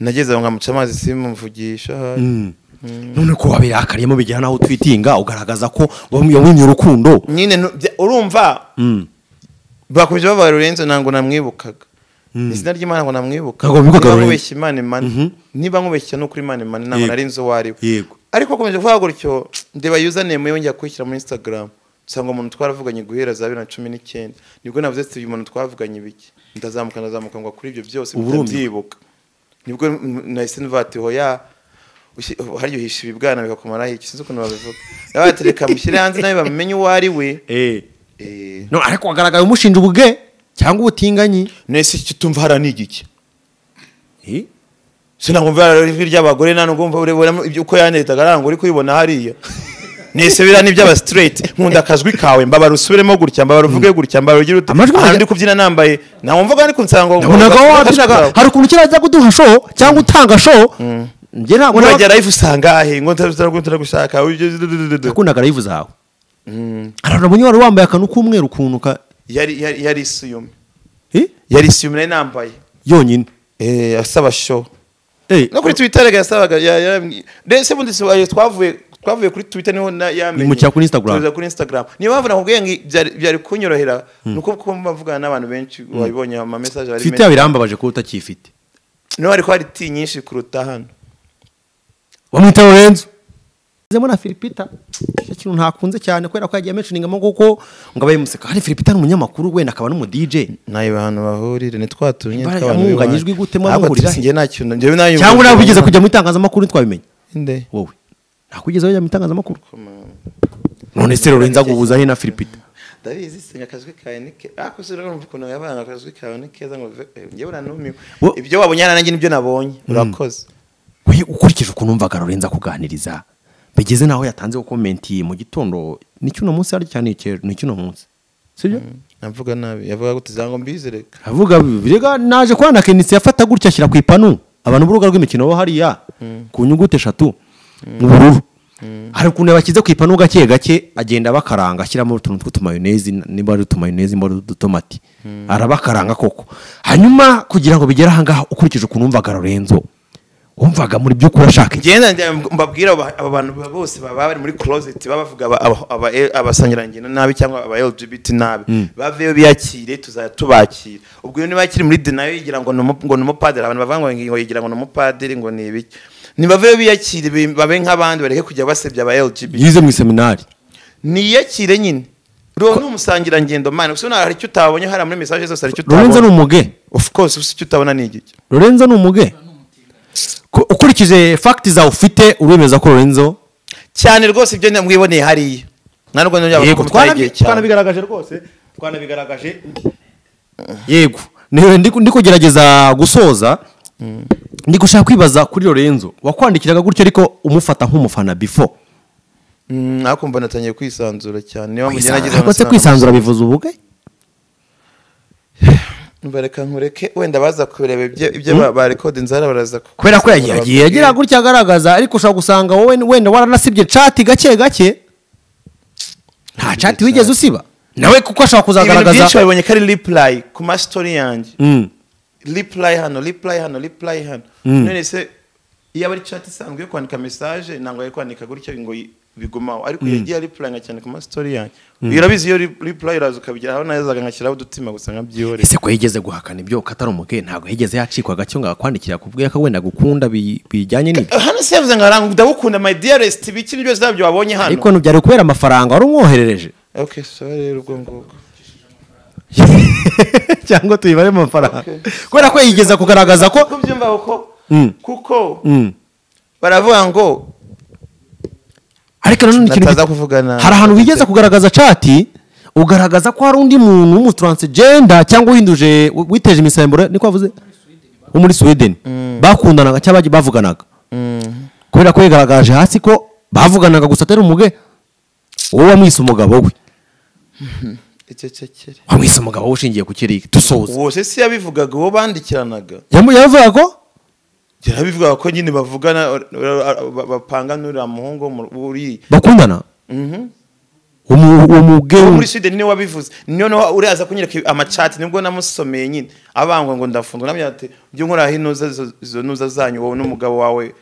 nageze aho nkamuca amazi simuvugisha ahari none ko wabirakariye bigera naho utwitinga ugaragaza ko wamwinye urukundo nyine nu- bya- urumva bakomeje babaye Lorenzo ntabwo namwibukaga izina ry'imana ngo namwibuka Ntabwo wibukaga niba Lorenzo. nkubeshya imana imana niba nkubeshya ni ukuri imana imana ntabwo Yego. nari nzi uwo ari we Yego. ariko akomeje kuvuga gutyo ndeba yuzanemu yongera kuyishyira muri instagram usanga umuntu twaravuganye guhera za bibiri na cumi n'icyenda nibwo navuze ati uyu muntu twavuganye ibiki ndazamuka ndazamuka ngo kuri ibyo byose Uba urumiwe. ndabyibuka nibwo mm, nahise mvuga ati hoya ushi- harya uhisha ibibwana bikakumaraho iki sinzi ukuntu babivuga nawe ati reka mushyire hanze nawe bamenye uwo ari we Eh, none ariko wagaragaye umushinja ubwe cyangwa ubutinganyi nese icyo tumva hara ni igiki sinagumva ijwi ry'abagore nta nubwo mva urebera ibyo uko yanetaga ntabwo uri kuribona hariya nese biriya ni iby'aba straight nkunda akajwi kawe mbabara usubiremo gutya mbabara uvuge gutya mbabara ugire uti Amajwi ahantu yanjye- ndi kubyina nambaye nta wumvaga ari kunsanga ngo nabonaga ngo- wabyinaga kawe. hari ukuntu kera ajya kuduha show cyangwa utanga show njye ntabwo urajya live usanga ahe ngo ntaragushaka nakundaga live zawe harabonye wari wambaye akantu k'umweru ukuntu ka yari yari yari isuyume Eh? yari isuyume nari nambaye yonyine eh asaba show Eh, no kuri twitter rega yasabaga ya- yarambwiye ndetse ubundi si- ayo twavuye twavuye kuri twitter niho na- yamenye Nimukira kuri Instagram. tuza kuri instagram niyo mpamvu nakubwiye ngo byari byari kunyorohera nuko kuko mvugana n'abantu benshi wabibonye ama message ari twitter yawe irambabaje kuba utakiyifite no ariko hari ti nyinshi kuruta hano bamwita lorenzo zemo na filipita icyo kintu ntakunze cyane kubera ko yagiye amenshoningamo kuko ngo abaye museka hari filipita ni umunyamakuru wenda akaba n'umudije nayo abantu bahurire ni twatumye Imbaraga tw'abantu mwunganya b'iwanyu. ijwi gute, mwa Ntabwo muhurira he? tuzi, njye nta kintu njyewe nayo cyangwa nawe wigeze kujya mu itangazamakuru ntitwabimenye Nde? wowe ntakugeze wajya mu itangazamakuru none se lorenzo aguhuza he na filipita ndabizi sinya akazwi kawe ni keza ariko se urumva ukuntu yabana akazwi kawe ni keza ngo ve- eh, njyewe uranumiwe Wo- ibyo wabonye hano nanjye nibyo nabonye urakoze we ukurikije ukuntu numvaga lorenzo akuganiriza bigeze naho yatanzeho komenti mu gitondo ni cy'uno munsi hari cyane ni cy'uno munsi sibyo navuga nabi yavuga gute zango mbizi reka avuga birega naje kubana kenisi yafata gutya ashyira ku ipanu abantu b'urubuga rw'imikino bo hariya ku nyuguti eshatu mu bururu hari ukuntu yabashyize ku ipanu gake gake agenda abakaranga ashyiramo utuntu tw'utumayonezi niba ari utumayonezi niba ari udutomati arabakaranga koko hanyuma kugira ngo bigere ahangaha ukurikije ukuntu wumvaga Lorenzo wumvaga muri by'ukuri ashaka iki ngenda njya mbabwira aba- aba bantu ba- bose baba bari muri closet baba bavuga aba- aba- aba- eh, abasangirangendo nabi cyangwa aba lgbt nabi baveyo biyakire tuzajya tubakira ubwo iyo niba akiri muri dinayo yigira ngo ni umu- ngo ni umupadiri abantu bavuga ngo ngo yigira ngo ni umupadiri ngo ni ibiki nibaveyo biyakire be- babe nk'abandi bareke kujya basebya aba lgbt yize mu iseminari niyakire nyine uriho ni umusangirangendo mani gusa ntabwo hari icyo utabonye hariya muri mesaje zose hari icyo Lorenzo ni utabona umuge of course gusa icyo utabona ni igiki Lorenzo ni umuge Ku- ukurikije fagiti zawe ufite uremeza ko Lorenzo cyane rwose ibyo mwiboneye hariya nta nubwo ntabwo yego mutwara igihe cyane twanabigaragaje rwose twanabigaragaje yego niwe ndi- ndi kugerageza gusoza ndi gushaka kwibaza kuri lorenzo wakwandikiraga gutyo ariko umufata nk'umufana before Mm, ariko mbona atangiye kwisanzura cyane niyo mpamvu njye nagize Kwisanzura. Ariko se kwisanzura bivuze ubuge Umva reka nkureke wenda baza kureba ibyo ibyo ba- ba record nzara baraza ku- kubera ko yagiye yagiye agira gutya agaragaza ariko ushobora gusanga wowe wenda waranasibye cati gake gake nta cati wigeze usiba nawe kuko ashobora ibintu byinshi kuzagaragaza babibonye ko ari reply ku ma story yanjye Mm. reply hano reply hano reply hano none se iyo aba ari chat isanzwe yo kwandika message ntabwo yari kwandika gutyo ngo yi- bigumaho ariko yagiye replyinga cyane ku ma story yanjye urabizi iyo re- reply iraza ukabigira aho nazaga nkashyiraho udutima gusa nkabyihorera ese ko yigeze guhakana ibyo katari umugeni ntabwo yigeze yacikwa gacyo ngo akwandikira kubwe ko wenda gukunda bi- bijyanye n'ibyo hano se yavuze ngo aranga ndagukunda my dearest ibiki nibyo zabyo wabonye hano ariko ntibyari kubera amafaranga wari umwoherereje okay sorry urwo ngubwo cyangwa tuyibare mu mafaranga kubera ko yigeza kugaragaza ko kuko byumva kuko Mm. kuko Mm. baravuga ngo ariko nanone ikintu Nataza gito- kuvuga na- hari ahantu wigeze kugaragaza cati ugaragaza ko hari undi muntu w'umutaransegenda cyangwa uhinduje witeje imisemburo niko wavuze wo muri sweden bakundanaga cyangwa bagi- bavuganaga kubera ko yigaragaje hasi ko bavuganaga gusa atari umuge wowe wamwise umugabo we icecekere wamwise umugabo we ushingiye ku kiriya dusoza uwo se si yabivugaga uwo bandikiranaga Yamu- yavuga ko yarabivugaga ko nyine bavugana ur- ur- ba- bapanga n'uriya muhungu wo mu- uri bakundana umu- uwo muge uwo muri sweden niwe wabivuze niyo niho uraza kunyereka amacati nibwo namusomeye nyine abangwa ngo ndafungwa nabyo ati ujye nkoraho inuza zo- izo nuza zanyu wowe n'umugabo wawe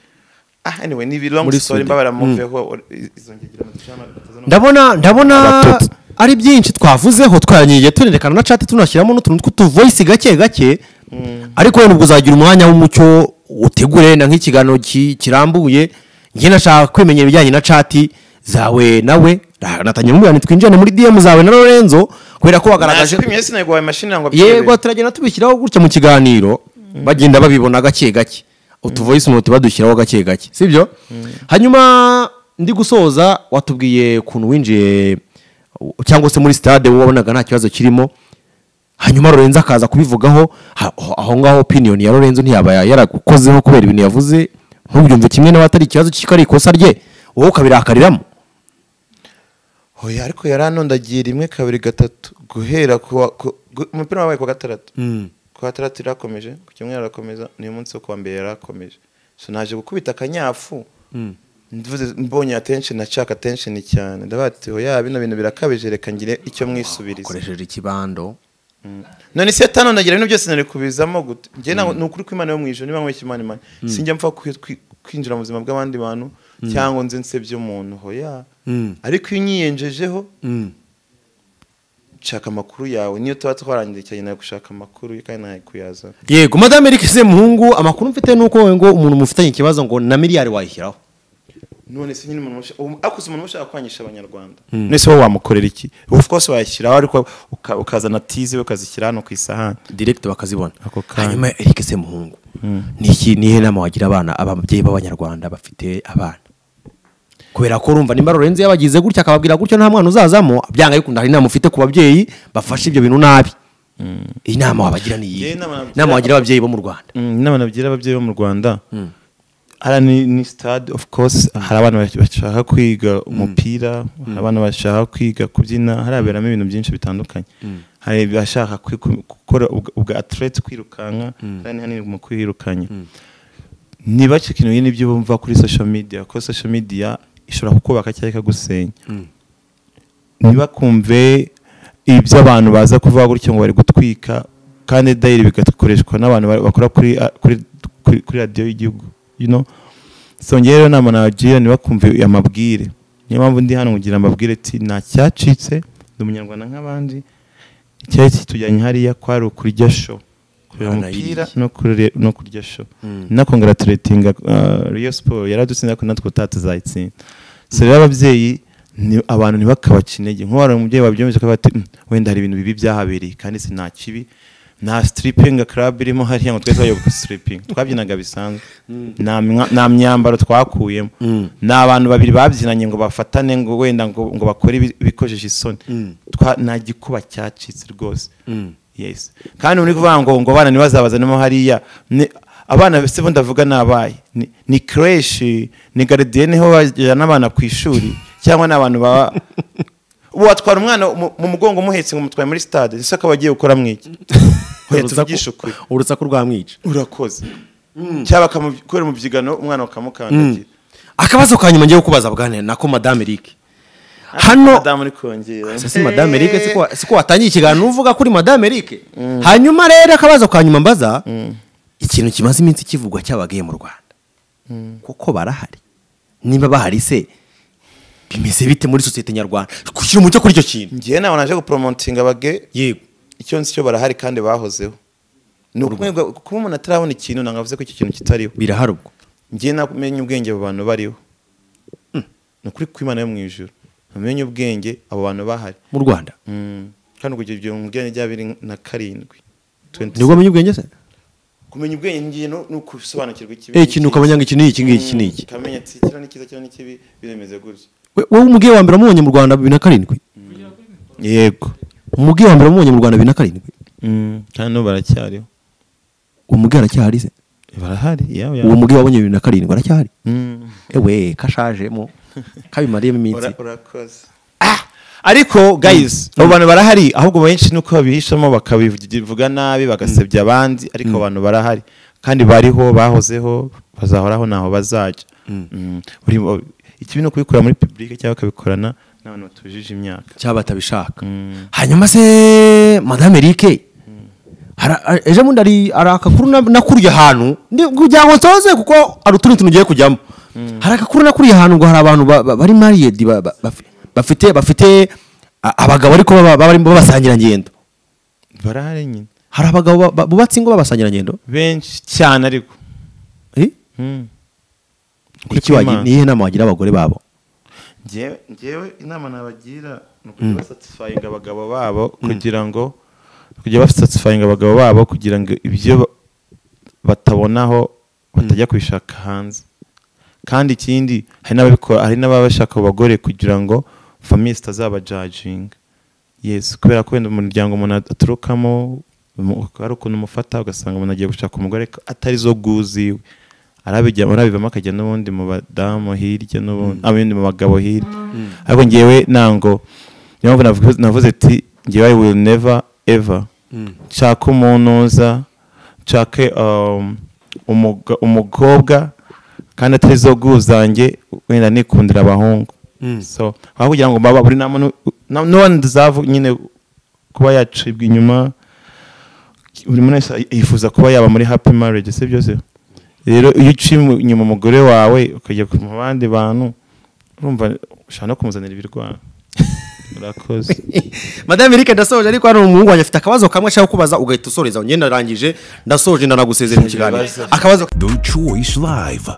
ah anyway ni long Muri story Sweden. mbabara muveho izo ngegera mutashana ndabona ndabona Abatutsi. ari byinshi twavuzeho twanyiye tunerekana na chat tunashyiramo n'utuntu tw'utuvoyisi gake gake ariko wenda ubwo uzagira umwanya w'umucyo utegure wenda nk'ikiganiro ki- kirambuye njye nashaka kwimenyera ibijyanye na chat zawe nawe na- natangira umubwira twinjirane muri dm zawe na lorenzo kubera ko wagaragaje kwimye sinagwa imashini ngo yego turagenda tubishyiraho gutya mu kiganiro bagenda babibona gake gake utuvoyisi noti badushyiraho gake gake sibyo hanyuma ndi gusoza watubwiye ukuntu winjiye u- cyangwa se muri stade wowe wabonaga nta kibazo kirimo hanyuma lorenzo akaza kubivugaho ha- aho- aho ngaho opiniyoni ya lorenzo ntiyaba ya- yaragukozeho kubera ibintu yavuze ntubyumve kimwe nawe atari ikibazo kiko ari ikosa rye wowe ukabirakariramo oya ariko yaranondagiye rimwe kabiri gatatu guhera ku wa- ku- gu- umupira wabaye ku wa gatandatu ku wa gatandatu irakomeje ku cyumweru arakomeza n'uyu munsi wo ku wa mbere yarakomeje so naje gukubita akanyafu mvuze mbonye attention nashaka attention cyane ndabaga ati oya bino bintu birakabije reka ngire icyo mwisubiriza ukoresheje ikibando none se tano nagira ibintu byose nari kubizamo gute njye ntabwo ni ukuri kw'imana yo mu ijoro niba nkweshya imana imana sinjya mpfa kwi- kwi- kwinjira mu buzima bw'abandi bantu cyangwa nze nsebye umuntu hoya ariko iyo unyiyenjejeho nshaka amakuru yawe niyo tuba twarangiye cyane nawe gushaka amakuru kandi nawe kuyaza yego madame eric muhungu amakuru mfite ni uko wowe ngo umuntu mufitanye ikibazo ngo na miliyari wayishyiraho none se nyine umuntu ushaka- ubu- ariko si umuntu ushaka kwangisha abanyarwanda nese wowe wamukorera iki of course wayashyiraho ariko uka- ukazana tizi we ukazishyira hano ku isahani direkiti bakazibona Ako kanya. hanyuma eric muhungu ni iki nihe nama wagira abana ababyeyi b'abanyarwanda bafite abana kubera ko urumva nimba lorenzi yabagize gutya akababwira gutyo nta mwana uzazamo byanga ariko hari inama ufite ku babyeyi bafashe ibyo bintu nabi iyi nama wabagira ni iyihe Njyewe inama nagira- inama wagira ababyeyi bo mu rwanda Mm, inama nagira ababyeyi bo mu rwanda hariya ni, ni stade of course hari abana bach- bashaka kwiga umupira hari abana bashaka kwiga kubyina haraberamo ibintu byinshi bitandukanye hari abashaka kwi- ku- gukora ubwa- ubwa atlete kwirukanka hari n'ahanini mu kwirukanya ntibace ikintu bimwe n'ibyo bumva kuri social media kuko social media ishobora kukubaka cyangwa ikagusenya ntibakumve ibyo abantu baza kuvuga gutyo ngo bari gutwika kandi dayiri bigakoreshwa n'abantu ba- bakora kuri a- kuri- kuri- kuri radiyo y'igihugu you know? so njyewe rero nama nagira ntibakumve amabwire niyo mpamvu ndi hano kugira amabwire ati nta cyacitse ndi umunyarwanda nk'abandi icyari kitujyanye hariya kwari ukurya show kureba Hano umupira yiriye. no kurere- no kurya show inakongaraturatinga riyo siporo yaradutsinda ko natwe tutazayitsinda so rero ababyeyi ni- abantu ntibakabaca intege nk'ubu hari umubyeyi wabyemeje ko bati "Mm, wenda hari ibintu bibi byahabereye kandi si nta kibi nta sitirippingi club irimo hariya ngo twese bayoboka sitirippingi twabyinaga bisanzwe nta mwa- nta myambaro twakuyemo ni abantu babiri babyinanye ngo bafatane ngo wenda ngo ngo bakore ibi- ibikojeje isoni Twa- nta gikuba cyacitse rwose yes kandi uri kuvuga ngo ngo abana ntibazabazanemo hariya ni- abana se bo ndavuga ni abaye ni, ni creche ni garidiyene ho bajyana abana ku ishuri cyangwa ni abantu baba watwara umwana mu- mu mugongo umuhetse ngo umutwaye muri stade ese akaba agiye gukora mwiki Oya, tuvugishe ukuri urusaku rwamwica urakoze cyangwa bakamukorera mu byigano umwana bakamukandagira akabazo ka nyuma ngiye kukubaza bwane nako madame eric hano madamu uri kongera Ese si madame Eric si ko- si ko watangiye ikiganiro uvuga kuri madame Eric hanyuma rero akabazo ka nyuma mbaza ikintu kimaze iminsi kivugwa cy'abagaye mu Rwanda kuko barahari niba bahari se bimeze bite muri sosiyete nyarwanda gushyira umucyo kuri icyo kintu njyewe ntabwo naje gupromotinga abage yego icyo nzi cyo barahari kandi bahozeho ni ukuvuga kuba umuntu atarabona ikintu ntabwo avuze ko icyo kintu kitariho birahari ubwo njyewe namenye ubwenge abo bantu bariho ni ukuri kw'imana yo mu ijuru namenye ubwenge abo bantu bahari mu Rwanda Mm. kandi kugira ibyo mu bwenge bya bibiri na karindwi 26. nibwo wamenye ubwenge se kumenya ubwenge ngiye no ni ukusobanukirwa ikibi eh n'ikibi. ikintu ukamenya ngo iki ni iki ngiki iki ni iki ukamenya ati kino ni cyiza kino ni kibi biremeze gutya We- wowe umugiye wa mbere wamubonye mu Rwanda bibiri na karindwi yego umugiye wa mbere wamubonye mu Rwanda bibiri na karindwi Mm, kandi n'ubu baracyariho uwo mugiye aracyahari se barahari yaba uwo yaba mugiye wabonye bibiri na karindwi aracyahari Mm. ewe kashajemo kabimariyemo iminsi Ura- urakoze ariko guys abo bantu barahari ahubwo benshi ni uko babihishamo bakabivuga nabi bagasebya abandi ariko abo bantu barahari kandi bariho bahozeho bazahoraho ntaho bazajya Mm. Buri- ikibi ni ukubikora muri public cyangwa bakabikorana n'abantu batujije imyaka cyaba batabishaka Mm. hanyuma se madame Eric hara- a- ejo bundi hari hari agakuru na- nakuriye ahantu ndi- kugira ngo nsoze kuko hari utundi tuntu ugiye kujyamo hari agakuru nakuriye ahantu ngo hari abantu ba- ba- bari mariyedi ba- ba- bafi- bafite bafite a- abagabo ariko baba- baba barimo babasangirangendo barahari nyine hari abagabo ba- ba- bubatse ingo babasangirangendo benshi cyane ariko Eh? Mm. Iki wagira- kw'Imana. ni iyihe nama wagira abagore babo Njyewe- njyewe inama nabagira ni ukujya basatisfayinga abagabo babo kugira ngo kujya basatisfayinga abagabo babo kugira ngo ibyo ba- batabonaho batajya kubishaka hanze kandi ikindi hari n'ababikora hari n'ababa bashaka abo bagore kugira ngo famiye zitazabajajinga yes kubera ko wenda umuryango umuntu aturukamo mu- hari ukuntu umufata ugasanga umuntu agiye gushaka umugore ko atari zo guziwe arabijya arabivamo akajya n'ubundi mu badamu hirya n'ubundi abundi mu bagabo hirya ariko ngewe nango niyo mpamvu navuze- navuze ati ngewe I will never ever nshaka umunuza nshake um, umuga- umukobwa kandi atari zo guhu zanjye wenda nikundira abahungu so aho kugira ngo baba buri nama n'uwandi duzavu nyine kuba yacibwa inyuma buri muntu wese yifuza kuba yaba muri happy marriage si byo se rero iyo uciye inyuma umugore wawe ukajya mu bandi bantu urumva ushobora no kumuzanira ibirwara urakoze madame erike ndasoje ariko hano umuhungu wanjye afite akabazo kamwe ashaka kubaza ugahita usoreza njye narangije ndasoje ndanagusezera mu kiganiro akabazo The Choice Live.